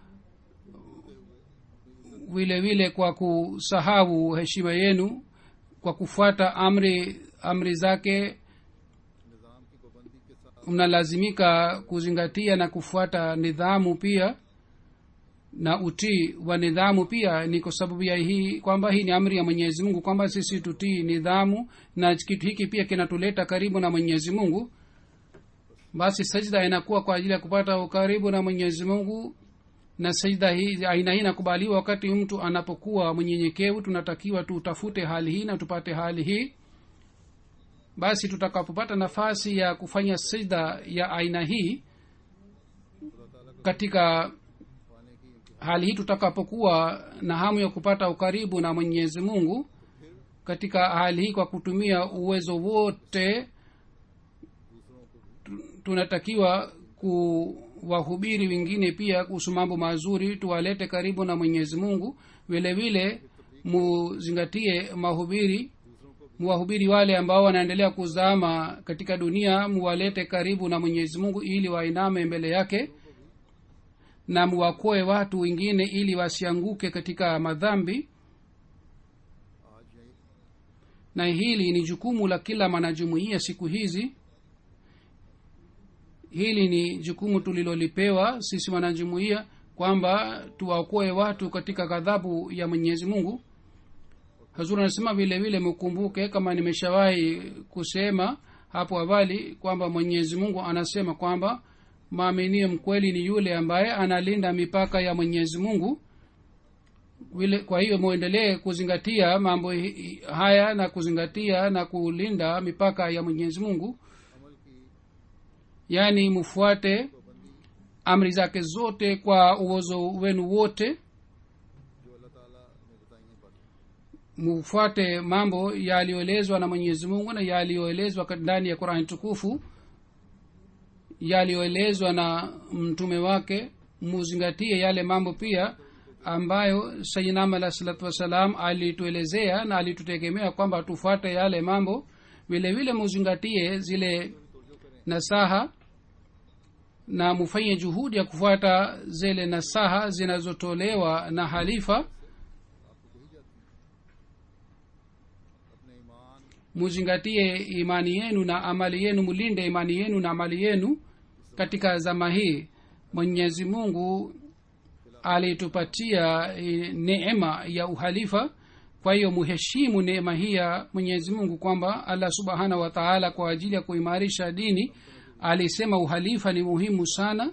vile vile kwa kusahau heshima yenu kwa kufuata amri amri zake निज़ाम की पाबंदी के साथ mnalazimika kuzingatia na kufuata nidhamu pia na utii wa nidhamu pia ni kwa sababu ya hii kwamba hii ni amri ya mwenyezi mungu kwamba sisi tutii nidhamu na kitu hiki pia kinatuleta karibu na mwenyezi mungu basi sajda inakuwa kwa ajili ya kupata ukaribu na mwenyezi mungu na sajda hii aina hii inakubaliwa wakati mtu anapokuwa mwenyenyekevu tunatakiwa tutafute hali hii na tupate hali hii basi tutakapopata nafasi ya kufanya sajda ya aina hii katika hali hii tutakapokuwa na hamu ya kupata ukaribu na mwenyezi mungu katika hali hii kwa kutumia uwezo wote tu- tunatakiwa kuwahubiri wengine pia kuhusu mambo mazuri tuwalete karibu na mwenyezi mungu vile vile muzingatie mahubiri muwahubiri wale ambao wanaendelea kuzama katika dunia muwalete karibu na mwenyezi mungu ili wainame mbele yake na muwakoe watu wengine ili wasianguke katika madhambi na hili ni jukumu la kila mwanajumuia siku hizi hili ni jukumu tulilolipewa sisi wanajumuia kwamba tuwaokoe watu katika ghadhabu ya mwenyezi mungu hazur anasema vile vile mkumbuke kama nimeshawahi kusema hapo awali kwamba mwenyezi mungu anasema kwamba maaminie mkweli ni yule ambaye analinda mipaka ya mwenyezi mungu vile kwa hiyo mwendelee kuzingatia mambo hi- haya na kuzingatia na kulinda mipaka ya mwenyezi mungu yaani mfuate amri zake zote kwa uwezo wenu wote जो अल्लाह ताला ने बताई हैं बातें mufuate mambo yaliyoelezwa na mwenyezi mungu na yaliyoelezwa kat- ndani ya qurani tukufu yaliyoelezwa na mtume wake muzingatie yale mambo pia ambayo sayinam alah salatu wassalam alituelezea na alitutegemea kwamba tufuate yale mambo vile vile muzingatie zile nasaha na mufanye juhudi ya kufuata zile nasaha zinazotolewa na halifa अपने ईमान muzingatie imani yenu na amali yenu mulinde imani yenu na amali yenu katika zama hii mwenyezi mungu alitupatia eh, neema ya uhalifa kwa hiyo muheshimu neema hii ya mwenyezi mungu kwamba allah subhanahu wa taala kwa ajili ya kuimarisha dini alisema uhalifa ni muhimu sana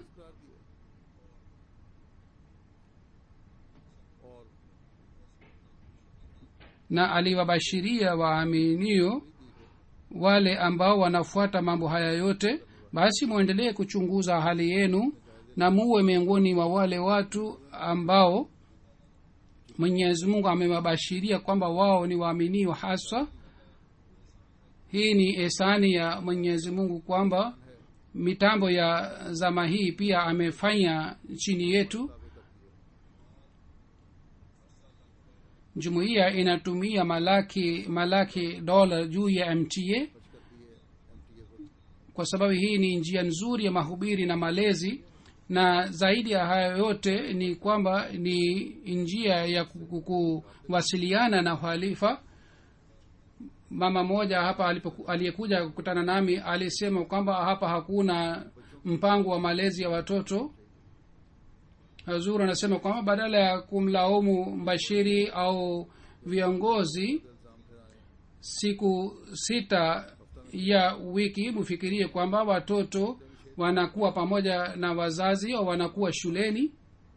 na aliwabashiria waaminio wale ambao wanafuata mambo haya yote basi mwendelee kuchunguza hali yenu na muwe miongoni mwa wale watu ambao mwenyezi mungu amewabashiria kwamba wao ni waaminio haswa hii ni esani ya mwenyezi mungu kwamba mitambo ya zama hii pia amefanya chini yetu jumuiya inatumia malaki malaki dola juu ya mta kwa sababu hii ni njia nzuri ya mahubiri na malezi na zaidi ya hayo yote ni kwamba ni njia ya ku- ku- kuwasiliana na uhalifa mama moja hapa alipoku- aliyekuja kukutana nami alisema kwamba hapa hakuna mpango wa malezi ya watoto hazur anasema kwamba badala ya kumlaumu mbashiri au viongozi siku sita ya wiki mfikirie kwamba watoto wanakuwa pamoja na wazazi au wanakuwa shuleni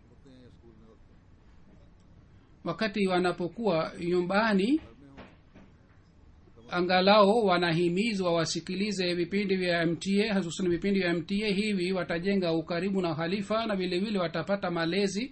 wakati wanapokuwa nyumbani angalau wanahimizwa wasikilize vipindi vya mta hususan vipindi vya mta hivi watajenga ukaribu na halifa na vile vile watapata malezi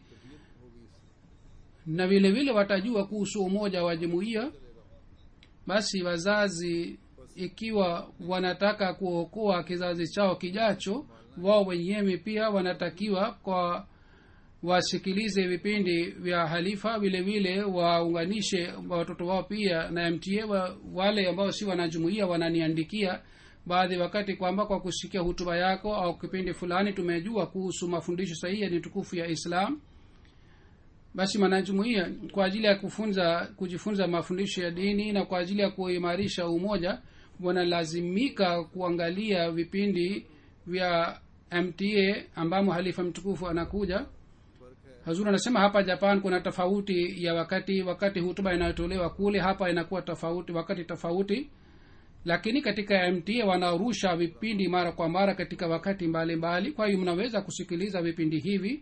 na vile vile watajua kuhusu umoja wa jumuiya basi wazazi ikiwa wanataka kuokoa kizazi chao kijacho wao wenyewe pia wanatakiwa kwa wasikilize vipindi vya halifa vile vile waunganishe watoto wao pia na mta wa, wale ambao si wanajumuia wananiandikia baadhi wakati kwamba kwa kusikia hutuba yako au kipindi fulani tumejua kuhusu mafundisho sahihi ya ni tukufu ya islam basi mwanajumuia kwa ajili ya kufunza kujifunza mafundisho ya dini na kwa ajili ya kuimarisha umoja wanalazimika kuangalia vipindi vya mta ambamo halifa mtukufu anakuja hazur anasema hapa japan kuna tofauti ya wakati wakati hutuba inayotolewa kule hapa inakuwa tofauti wakati tofauti lakini katika mta wanarusha vipindi mara kwa mara katika wakati mbalimbali kwa hiyo mnaweza kusikiliza vipindi hivi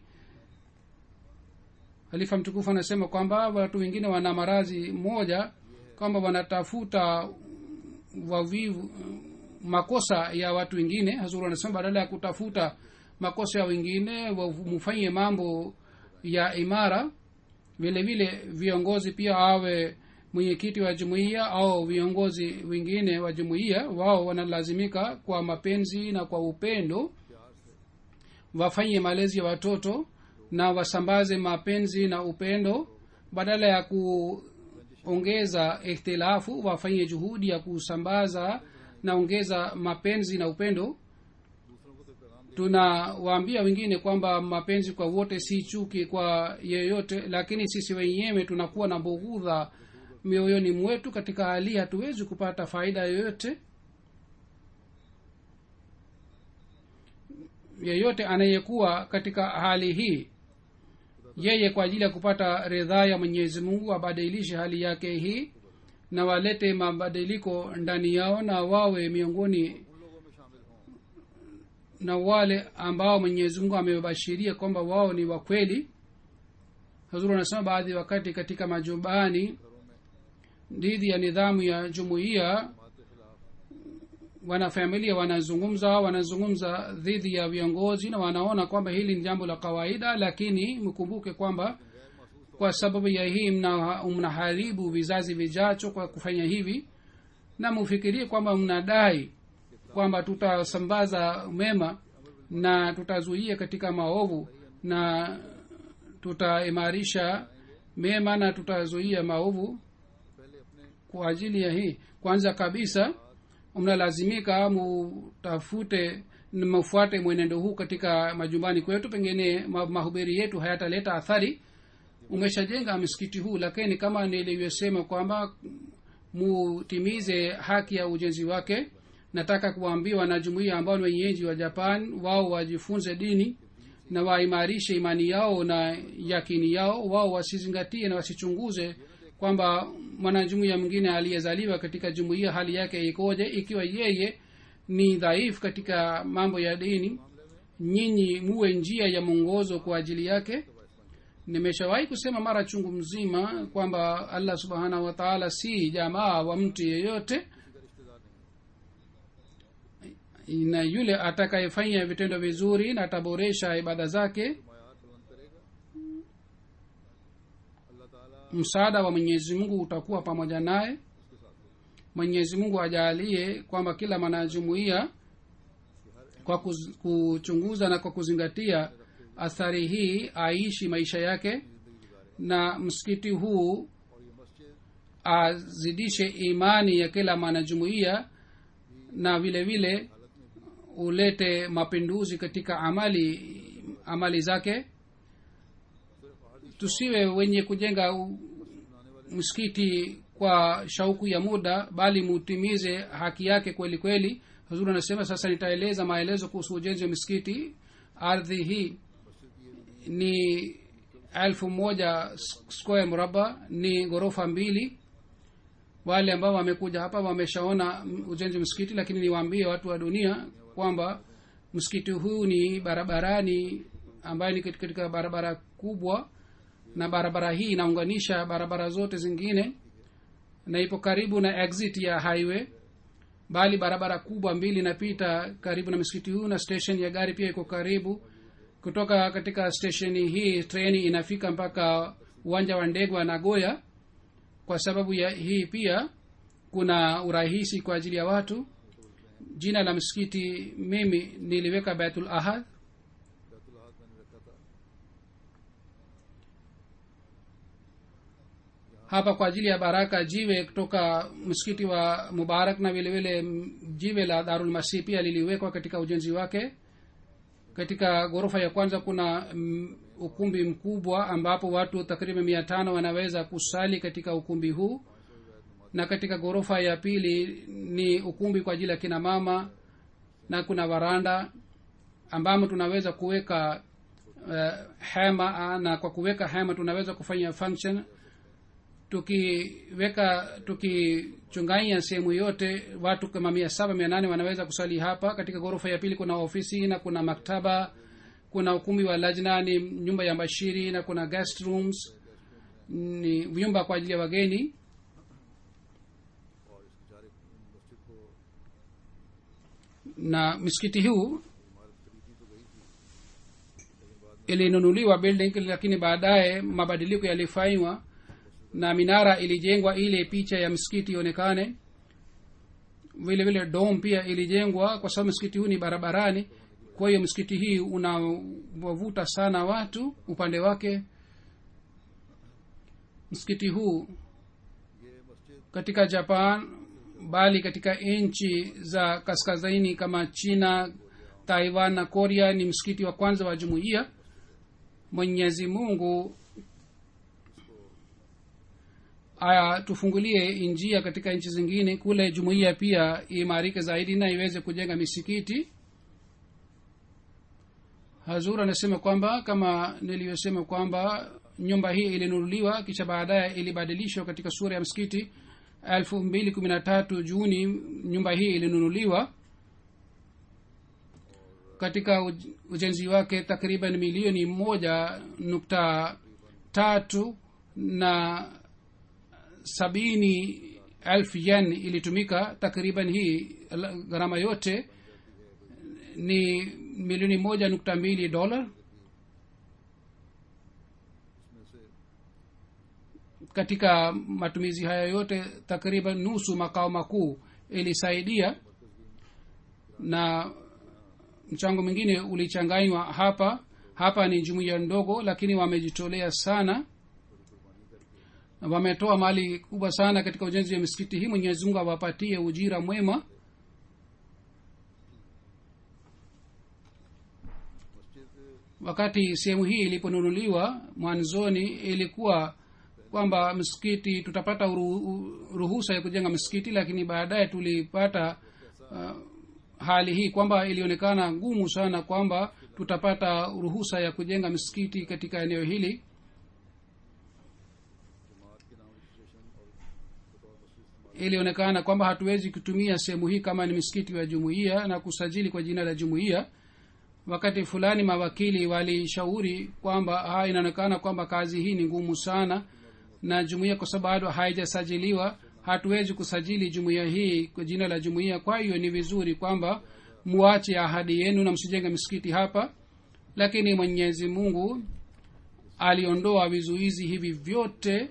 halifa mtukufu anasema kwamba watu wengine wana marazi moja kwamba wanatafuta wavivu makosa ya watu wengine hazuru anasema badala ya kutafuta makosa ya wengine mfanye mambo ya imara vile vile viongozi pia awe mwenyekiti wa jumuiya au viongozi wengine wa jumuiya wao wanalazimika kwa mapenzi na kwa upendo wafanye malezi ya watoto na wasambaze mapenzi na upendo badala ya kuongeza ikhtilafu wafanye juhudi ya kusambaza na ongeza mapenzi na upendo tunawaambia wengine kwamba mapenzi kwa wote si chuki kwa yeyote lakini sisi wenyewe tunakuwa na bughudha mioyoni mwetu katika hali hatuwezi kupata faida yoyote yeyote anayekuwa katika hali hii yeye kwa ajili ya kupata ridhaa ya mwenyezi mungu abadilishe hali yake hii na walete mabadiliko ndani yao na wawe miongoni na wale ambao mwenyezi mungu amewabashiria kwamba wao ni wakweli hazuru anasema baadhi wakati katika majumbani dhidi ya nidhamu ya jumuiya wanafamilia wanazungumza wanazungumza dhidi ya viongozi na wanaona kwamba hili ni jambo la kawaida lakini mkumbuke kwamba kwa sababu ya hii mna, mnaharibu vizazi vijacho kwa kufanya hivi na mufikirie kwamba mnadai kwamba tutasambaza mema na tutazuia katika maovu na tutaimarisha mema na tutazuia maovu kwa ajili ya hii kwanza kabisa mnalazimika mutafute mfuate mwenendo huu katika majumbani kwetu pengine mahubiri yetu hayataleta athari umeshajenga msikiti huu lakini kama nilivyosema kwamba mutimize haki ya ujenzi wake nataka kuwaambia wanajumuia ambao ni wenyeji wa japan wao wajifunze dini na waimarishe imani yao na yakini yao wao wasizingatie na wasichunguze kwamba mwanajumuia mwingine aliyezaliwa katika jumuia hali yake ikoje ikiwa yeye ni dhaifu katika mambo ya dini nyinyi muwe njia ya mwongozo kwa ajili yake nimeshawahi kusema mara chungu mzima kwamba allah subhanahu wataala si jamaa wa mtu yeyote na yule atakayefanya vitendo vizuri na ataboresha ibada zake msaada wa mwenyezi mungu utakuwa pamoja naye mwenyezi mungu ajalie kwamba kila mwanajumuia kwa kuz, kuchunguza na kwa kuzingatia athari hii aishi maisha yake na msikiti huu azidishe imani ya kila mwanajumuia na vile vile ulete mapinduzi katika amali amali zake tusiwe wenye kujenga msikiti kwa shauku ya muda bali mutimize haki yake kweli kweli hazuri anasema sasa nitaeleza maelezo kuhusu ujenzi wa misikiti ardhi hii ni elfu moja square mraba ni ghorofa mbili wale ambao wamekuja hapa wameshaona ujenzi wa msikiti lakini niwaambie watu wa dunia kwamba msikiti huu ni barabarani ambayo ni katika barabara kubwa na barabara hii inaunganisha barabara zote zingine na ipo karibu na exit ya highway bali barabara kubwa mbili inapita karibu na msikiti huu na station ya gari pia iko karibu kutoka katika stesheni hii treni inafika mpaka uwanja wa ndege wa nagoya kwa sababu ya hii pia kuna urahisi kwa ajili ya watu jina la msikiti mimi niliweka baitul ahad hapa kwa ajili ya baraka jiwe kutoka msikiti wa mubarak na vile vile jiwe la darul masih pia liliwekwa katika ujenzi wake katika ghorofa ya kwanza kuna ukumbi mkubwa ambapo watu takriban mia tano wanaweza kusali katika ukumbi huu na katika ghorofa ya pili ni ukumbi kwa ajili ya kina mama na kuna varanda ambamo tunaweza kuweka uh, hema ah, na kwa kuweka hema tunaweza kufanya function tukiweka tukichunganya sehemu yote watu kama mia saba mia nane wanaweza kusali hapa katika ghorofa ya pili kuna ofisi na kuna maktaba kuna ukumbi wa lajna ni nyumba ya bashiri na kuna guest rooms ni vyumba kwa ajili ya wageni और इस बेचारे मस्जिद को na msikiti huu ilinunuliwa building lakini baadaye mabadiliko yalifanywa na minara ilijengwa ili picha ya msikiti ionekane vile vile dom pia ilijengwa kwa sababu msikiti huu ni barabarani kwa hiyo msikiti hii unawavuta sana watu upande wake msikiti huu katika japan bali katika nchi za kaskazini kama china taiwan na korea ni msikiti wa kwanza wa jumuiya mwenyezi mungu aya tufungulie njia katika nchi zingine kule jumuiya pia imarike zaidi na iweze kujenga misikiti hazur anasema kwamba kama niliyosema kwamba nyumba hii ilinunuliwa kisha baadaye ilibadilishwa katika sura ya msikiti elfu mbili kumi na tatu juni nyumba hii ilinunuliwa katika uj- ujenzi wake takriban milioni moja nukta tatu na sabini elfu yen ilitumika takriban hii la- gharama yote ni milioni moja nukta mbili dola katika matumizi haya yote takriban nusu makao makuu ilisaidia na mchango mwingine ulichanganywa hapa hapa ni jumuiya ndogo lakini wamejitolea sana Na wametoa mali kubwa sana katika ujenzi wa misikiti hii mwenyezi mungu awapatie ujira mwema wakati sehemu hii iliponunuliwa mwanzoni ilikuwa kwamba msikiti tutapata uru, ruhusa ya kujenga msikiti lakini baadaye tulipata uh, hali hii kwamba ilionekana ngumu sana kwamba tutapata ruhusa ya kujenga msikiti katika eneo hili ilionekana kwamba hatuwezi kutumia sehemu hii kama ni msikiti wa jumuiya na kusajili kwa jina la jumuiya wakati fulani mawakili walishauri kwamba ha inaonekana kwamba kazi hii ni ngumu sana na jumuiya kwa sababu bado haijasajiliwa hatuwezi kusajili jumuiya hii kwa jina la jumuiya kwa hiyo ni vizuri kwamba muache ahadi yenu na msijenge msikiti hapa lakini mwenyezi mungu aliondoa vizuizi hivi vyote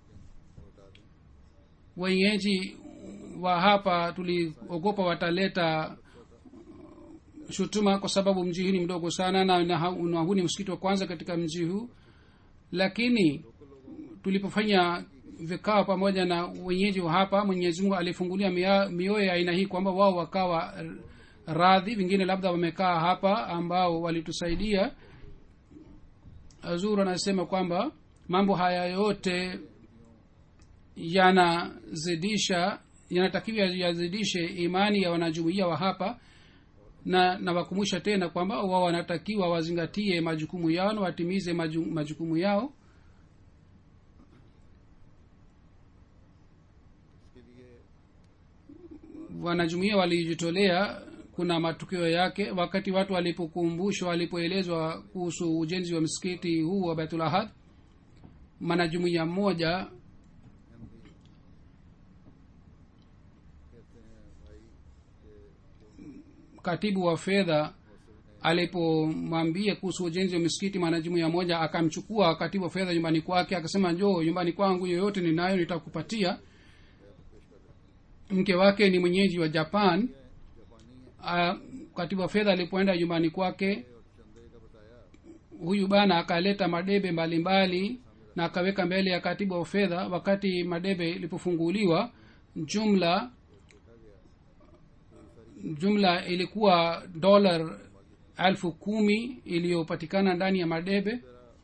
wenyeji wa hapa tuliogopa wataleta shutuma kwa sababu mji huu ni mdogo sana na, na, na huu ni msikiti wa kwanza katika mji huu lakini tulipofanya vikao pamoja na wenyeji wa hapa mwenyezi mungu alifungulia mia- mioyo ya aina hii kwamba wao wakawa r- radhi vingine labda wamekaa hapa ambao walitusaidia azur anasema kwamba mambo haya yote yanazidisha yanatakiwa yazidishe imani ya wanajumuia wa hapa na nawakumbusha tena kwamba wao wanatakiwa wazingatie majukumu yao na watimize maju, majukumu yao wanajumuia walijitolea kuna matukio yake wakati watu walipokumbushwa walipoelezwa kuhusu ujenzi wa msikiti huu wa baitulahad mwanajumuia mmoja katibu wa fedha alipomwambia kuhusu ujenzi wa misikiti mwanajumuia moja akamchukua katibu wa fedha nyumbani kwake akasema njoo nyumbani kwangu yoyote ninayo nitakupatia mke wake ni mwenyeji wa japan A, katibu wa fedha alipoenda nyumbani kwake huyu bana akaleta madebe mbalimbali mbali, na akaweka mbele ya katibu wa fedha wakati madebe ilipofunguliwa jumla jumla ilikuwa dolar elfu kumi iliyopatikana ndani ya madebe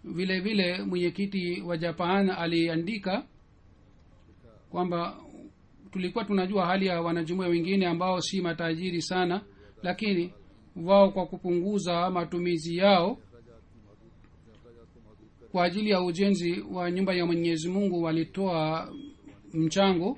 vile vile mwenyekiti wa japan aliandika kwamba tulikuwa tunajua hali ya wanajumuia wengine ambao si matajiri sana lakini wao kwa kupunguza matumizi yao kwa ajili ya ujenzi wa nyumba ya mwenyezi mungu walitoa mchango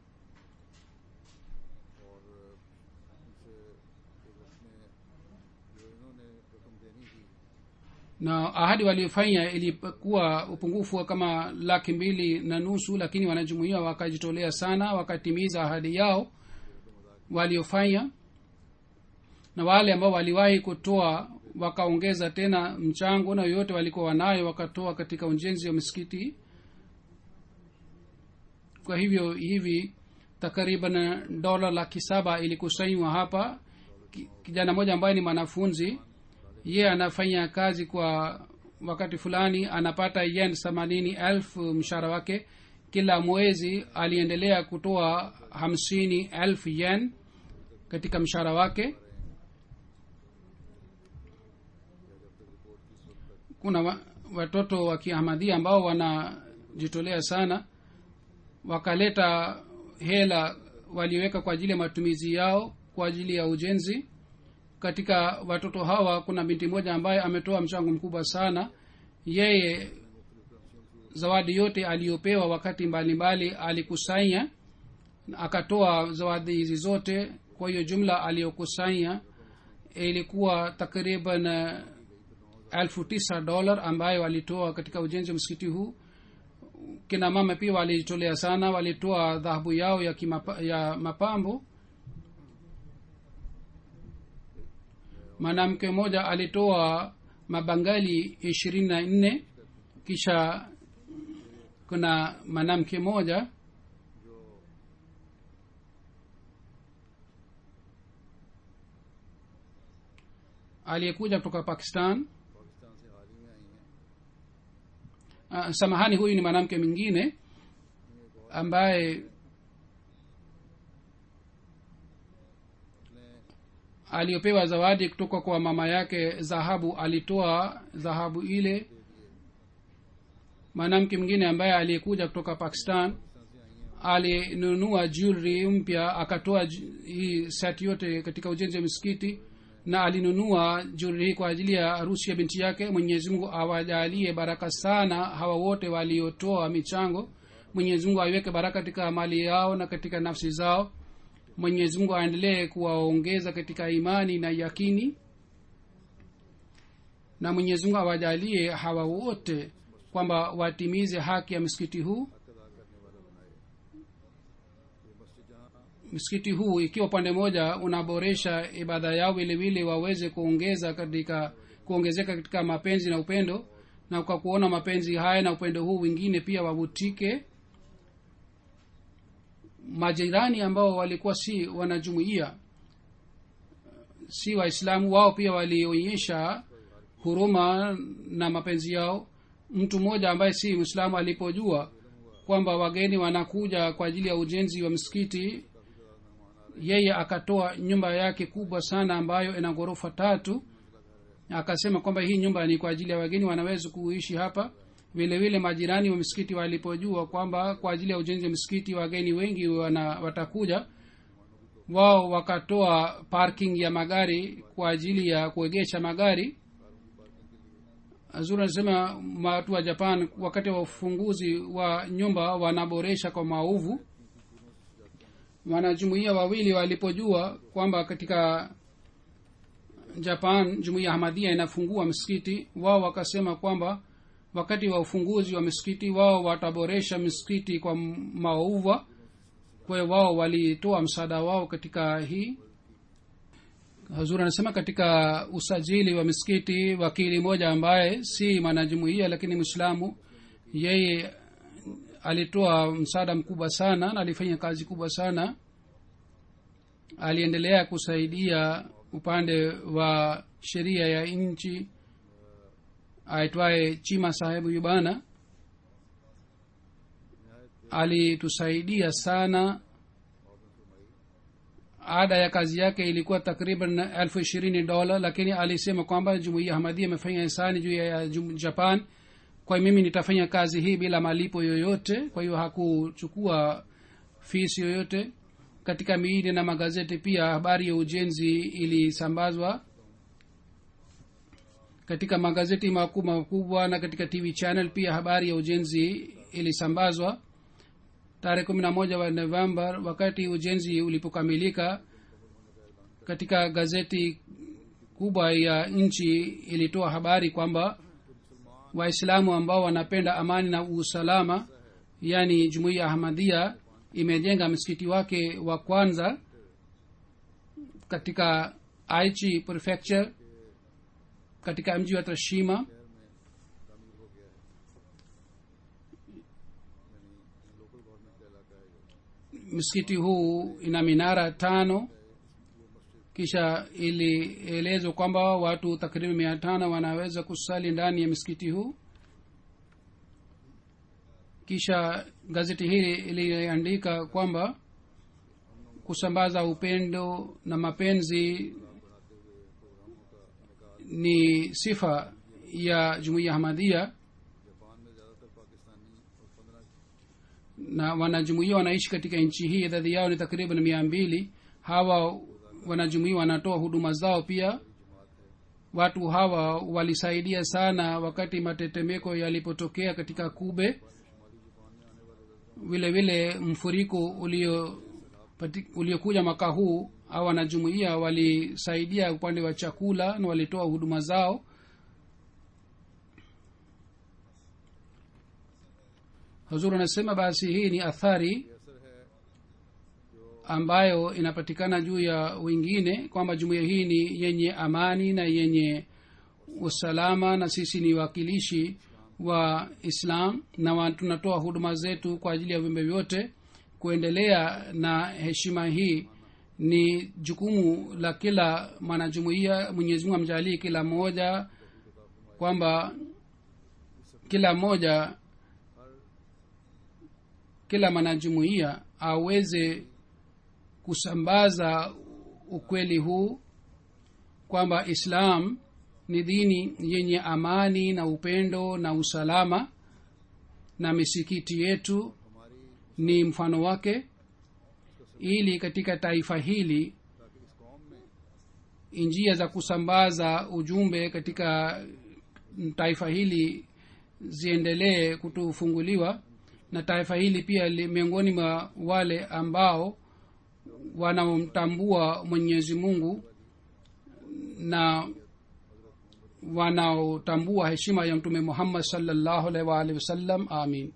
और उनसे एक वक्त में जो इन्होंने रकम देनी थी na ahadi waliofanya ilikuwa upungufu wa kama laki mbili na nusu lakini wanajumuia wakajitolea sana wakatimiza ahadi yao waliofanya na wale ambao waliwahi kutoa wakaongeza tena mchango na yoyote walikuwa wanayo wakatoa katika ujenzi wa misikiti kwa hivyo hivi takriban dola laki saba ilikusanywa hapa Ki- kijana mmoja ambaye ni mwanafunzi ye anafanya kazi kwa wakati fulani anapata yen themanini elfu mshahara wake kila mwezi aliendelea kutoa hamsini elfu yen katika mshahara wake kuna wa, watoto wa kiahmadhia ambao wanajitolea sana wakaleta hela waliweka kwa ajili ya matumizi yao kwa ajili ya ujenzi katika watoto hawa kuna binti moja ambaye ametoa mchango mkubwa sana yeye zawadi yote aliyopewa wakati mbalimbali alikusanya akatoa zawadi hizi zote kwa hiyo jumla aliyokusanya ilikuwa takriban eh, elfu tisa dolar ambayo walitoa katika ujenzi wa msikiti huu kina mama pia walijitolea sana walitoa dhahabu yao ya, kimapa, ya mapambo mwanamke mmoja alitoa mabangali ishirini na nne kisha kuna mwanamke mmoja aliyekuja kutoka pakistan Pakistan से हाल ही में आई हैं uh, samahani huyu ni mwanamke mwingine ambaye aliyopewa zawadi kutoka kwa mama yake dhahabu alitoa dhahabu ile mwanamke mwingine ambaye aliyekuja kutoka pakistan alinunua jewelry mpya akatoa ju- hii set yote katika ujenzi wa misikiti na alinunua jewelry hii kwa ajili ya harusi ya binti yake mwenyezi mungu awajalie baraka sana hawa wote waliotoa michango mwenyezi mungu aiweke baraka katika mali yao na katika nafsi zao mwenyezi mungu aendelee kuwaongeza katika imani na yakini na mwenyezi mungu awajalie hawa wote kwamba watimize haki ya msikiti huu msikiti huu ikiwa upande moja unaboresha ibada yao vilevile waweze kuongeza katika kuongezeka katika mapenzi na upendo na kwa kuona mapenzi haya na upendo huu wengine pia wavutike majirani ambao walikuwa si wanajumuia si waislamu wao pia walionyesha huruma na mapenzi yao mtu mmoja ambaye si mwislamu alipojua kwamba wageni wanakuja kwa ajili ya ujenzi wa msikiti yeye akatoa nyumba yake kubwa sana ambayo ina ghorofa tatu akasema kwamba hii nyumba ni kwa ajili ya wageni wanaweza kuishi hapa vile vile majirani wa misikiti walipojua kwamba kwa ajili ya ujenzi wa misikiti wageni wengi wana, watakuja wao wakatoa parking ya magari kwa ajili ya kuegesha magari zuri anasema watu wa japan wakati wa ufunguzi wa nyumba wanaboresha kwa maovu wanajumuia wawili walipojua kwamba katika japan jumuia ahmadia inafungua msikiti wao wakasema kwamba wakati wa ufunguzi wa misikiti wao wataboresha misikiti kwa maouva kwa hiyo wao walitoa msaada wao katika hii hazur anasema katika usajili wa misikiti wakili moja ambaye si mwanajumuia lakini mwislamu yeye alitoa msaada mkubwa sana na alifanya kazi kubwa sana aliendelea kusaidia upande wa sheria ya nchi aitwaye chima sahebu yubana alitusaidia sana ada ya kazi yake ilikuwa takriban elfu ishirini dola lakini alisema kwamba jumuia hamadia amefanya hisani juu ya jum- japan kwa hiyo mimi nitafanya kazi hii bila malipo yoyote kwa hiyo hakuchukua fisi yoyote katika miili na magazeti pia habari ya ujenzi ilisambazwa katika magazeti makubwa makubwa na katika tv channel pia habari ya ujenzi ilisambazwa tarehe kumi na moja wa novemba wakati ujenzi ulipokamilika katika gazeti kubwa ya nchi ilitoa habari kwamba waislamu ambao wanapenda amani na usalama yaani jumuiya ahmadhia imejenga msikiti wake wa kwanza katika aichi prefecture katika mji wa tashima msikiti huu ina minara tano kisha ilielezwa kwamba watu takriban mia tano wanaweza kusali ndani ya msikiti huu kisha gazeti hili iliandika kwamba kusambaza upendo na mapenzi ni sifa ya jumuiya hamadhia na wanajumuia wanaishi katika nchi hii idadi yao ni takriban mia mbili hawa wanajumuia wanatoa huduma zao pia watu hawa walisaidia sana wakati matetemeko yalipotokea katika kube vile vile mfuriko ulio uliokuja mwaka huu au wanajumuia walisaidia upande wa chakula na walitoa huduma zao huzuru anasema basi hii ni athari ambayo inapatikana juu ya wengine kwamba jumuiya hii ni yenye amani na yenye usalama na sisi ni wakilishi wa islam na wa- tunatoa huduma zetu kwa ajili ya viumbe vyote kuendelea na heshima hii ni jukumu la kila mwanajumuia mwenyezi mungu amjalii kila mmoja kwamba kila mmoja kila mwanajumuia aweze kusambaza ukweli huu kwamba islam ni dini yenye amani na upendo na usalama na misikiti yetu ni mfano wake ili katika taifa hili njia za kusambaza ujumbe katika taifa hili ziendelee kutufunguliwa na taifa hili pia li, miongoni mwa wale ambao wanaomtambua mwenyezi mungu na wanaotambua heshima ya mtume muhammad salllahu alaihi waalihi wasallam amin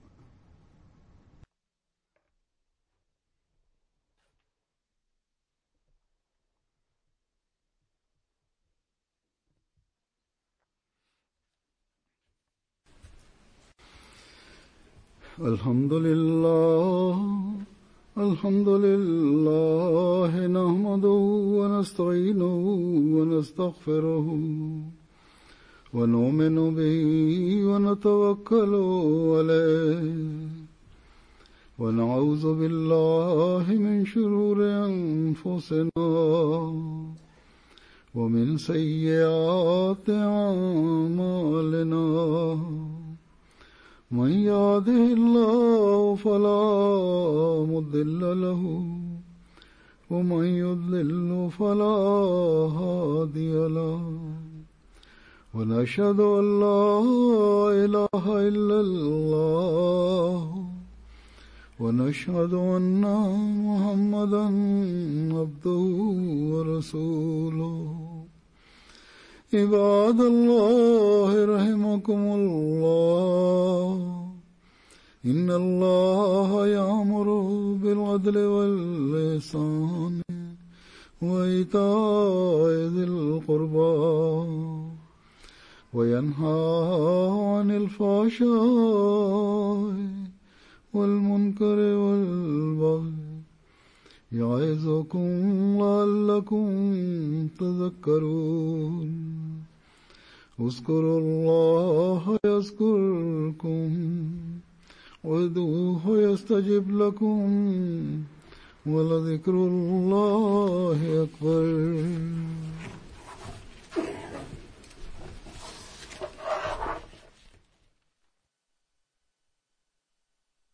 الحمد لله الحمد لله نحمده ونستعينه ونستغفره ونؤمن به ونتوكل عليه ونعوذ بالله من شرور أنفسنا ومن سيئات أعمالنا من يهده الله فلا مضل له ومن يضلل فلا هادي له ونشهد ان لا اله الا الله ونشهد ان محمدا عبده ورسوله عباد الله رحمكم الله إن الله يأمر بالعدل واللسان وإيتاء ذي القربى وينهى عن الفحشاء والمنكر والبغي يعظكم لعلكم تذكرون اذكروا الله يذكركم وادعوه يستجب لكم ولذكر الله أكبر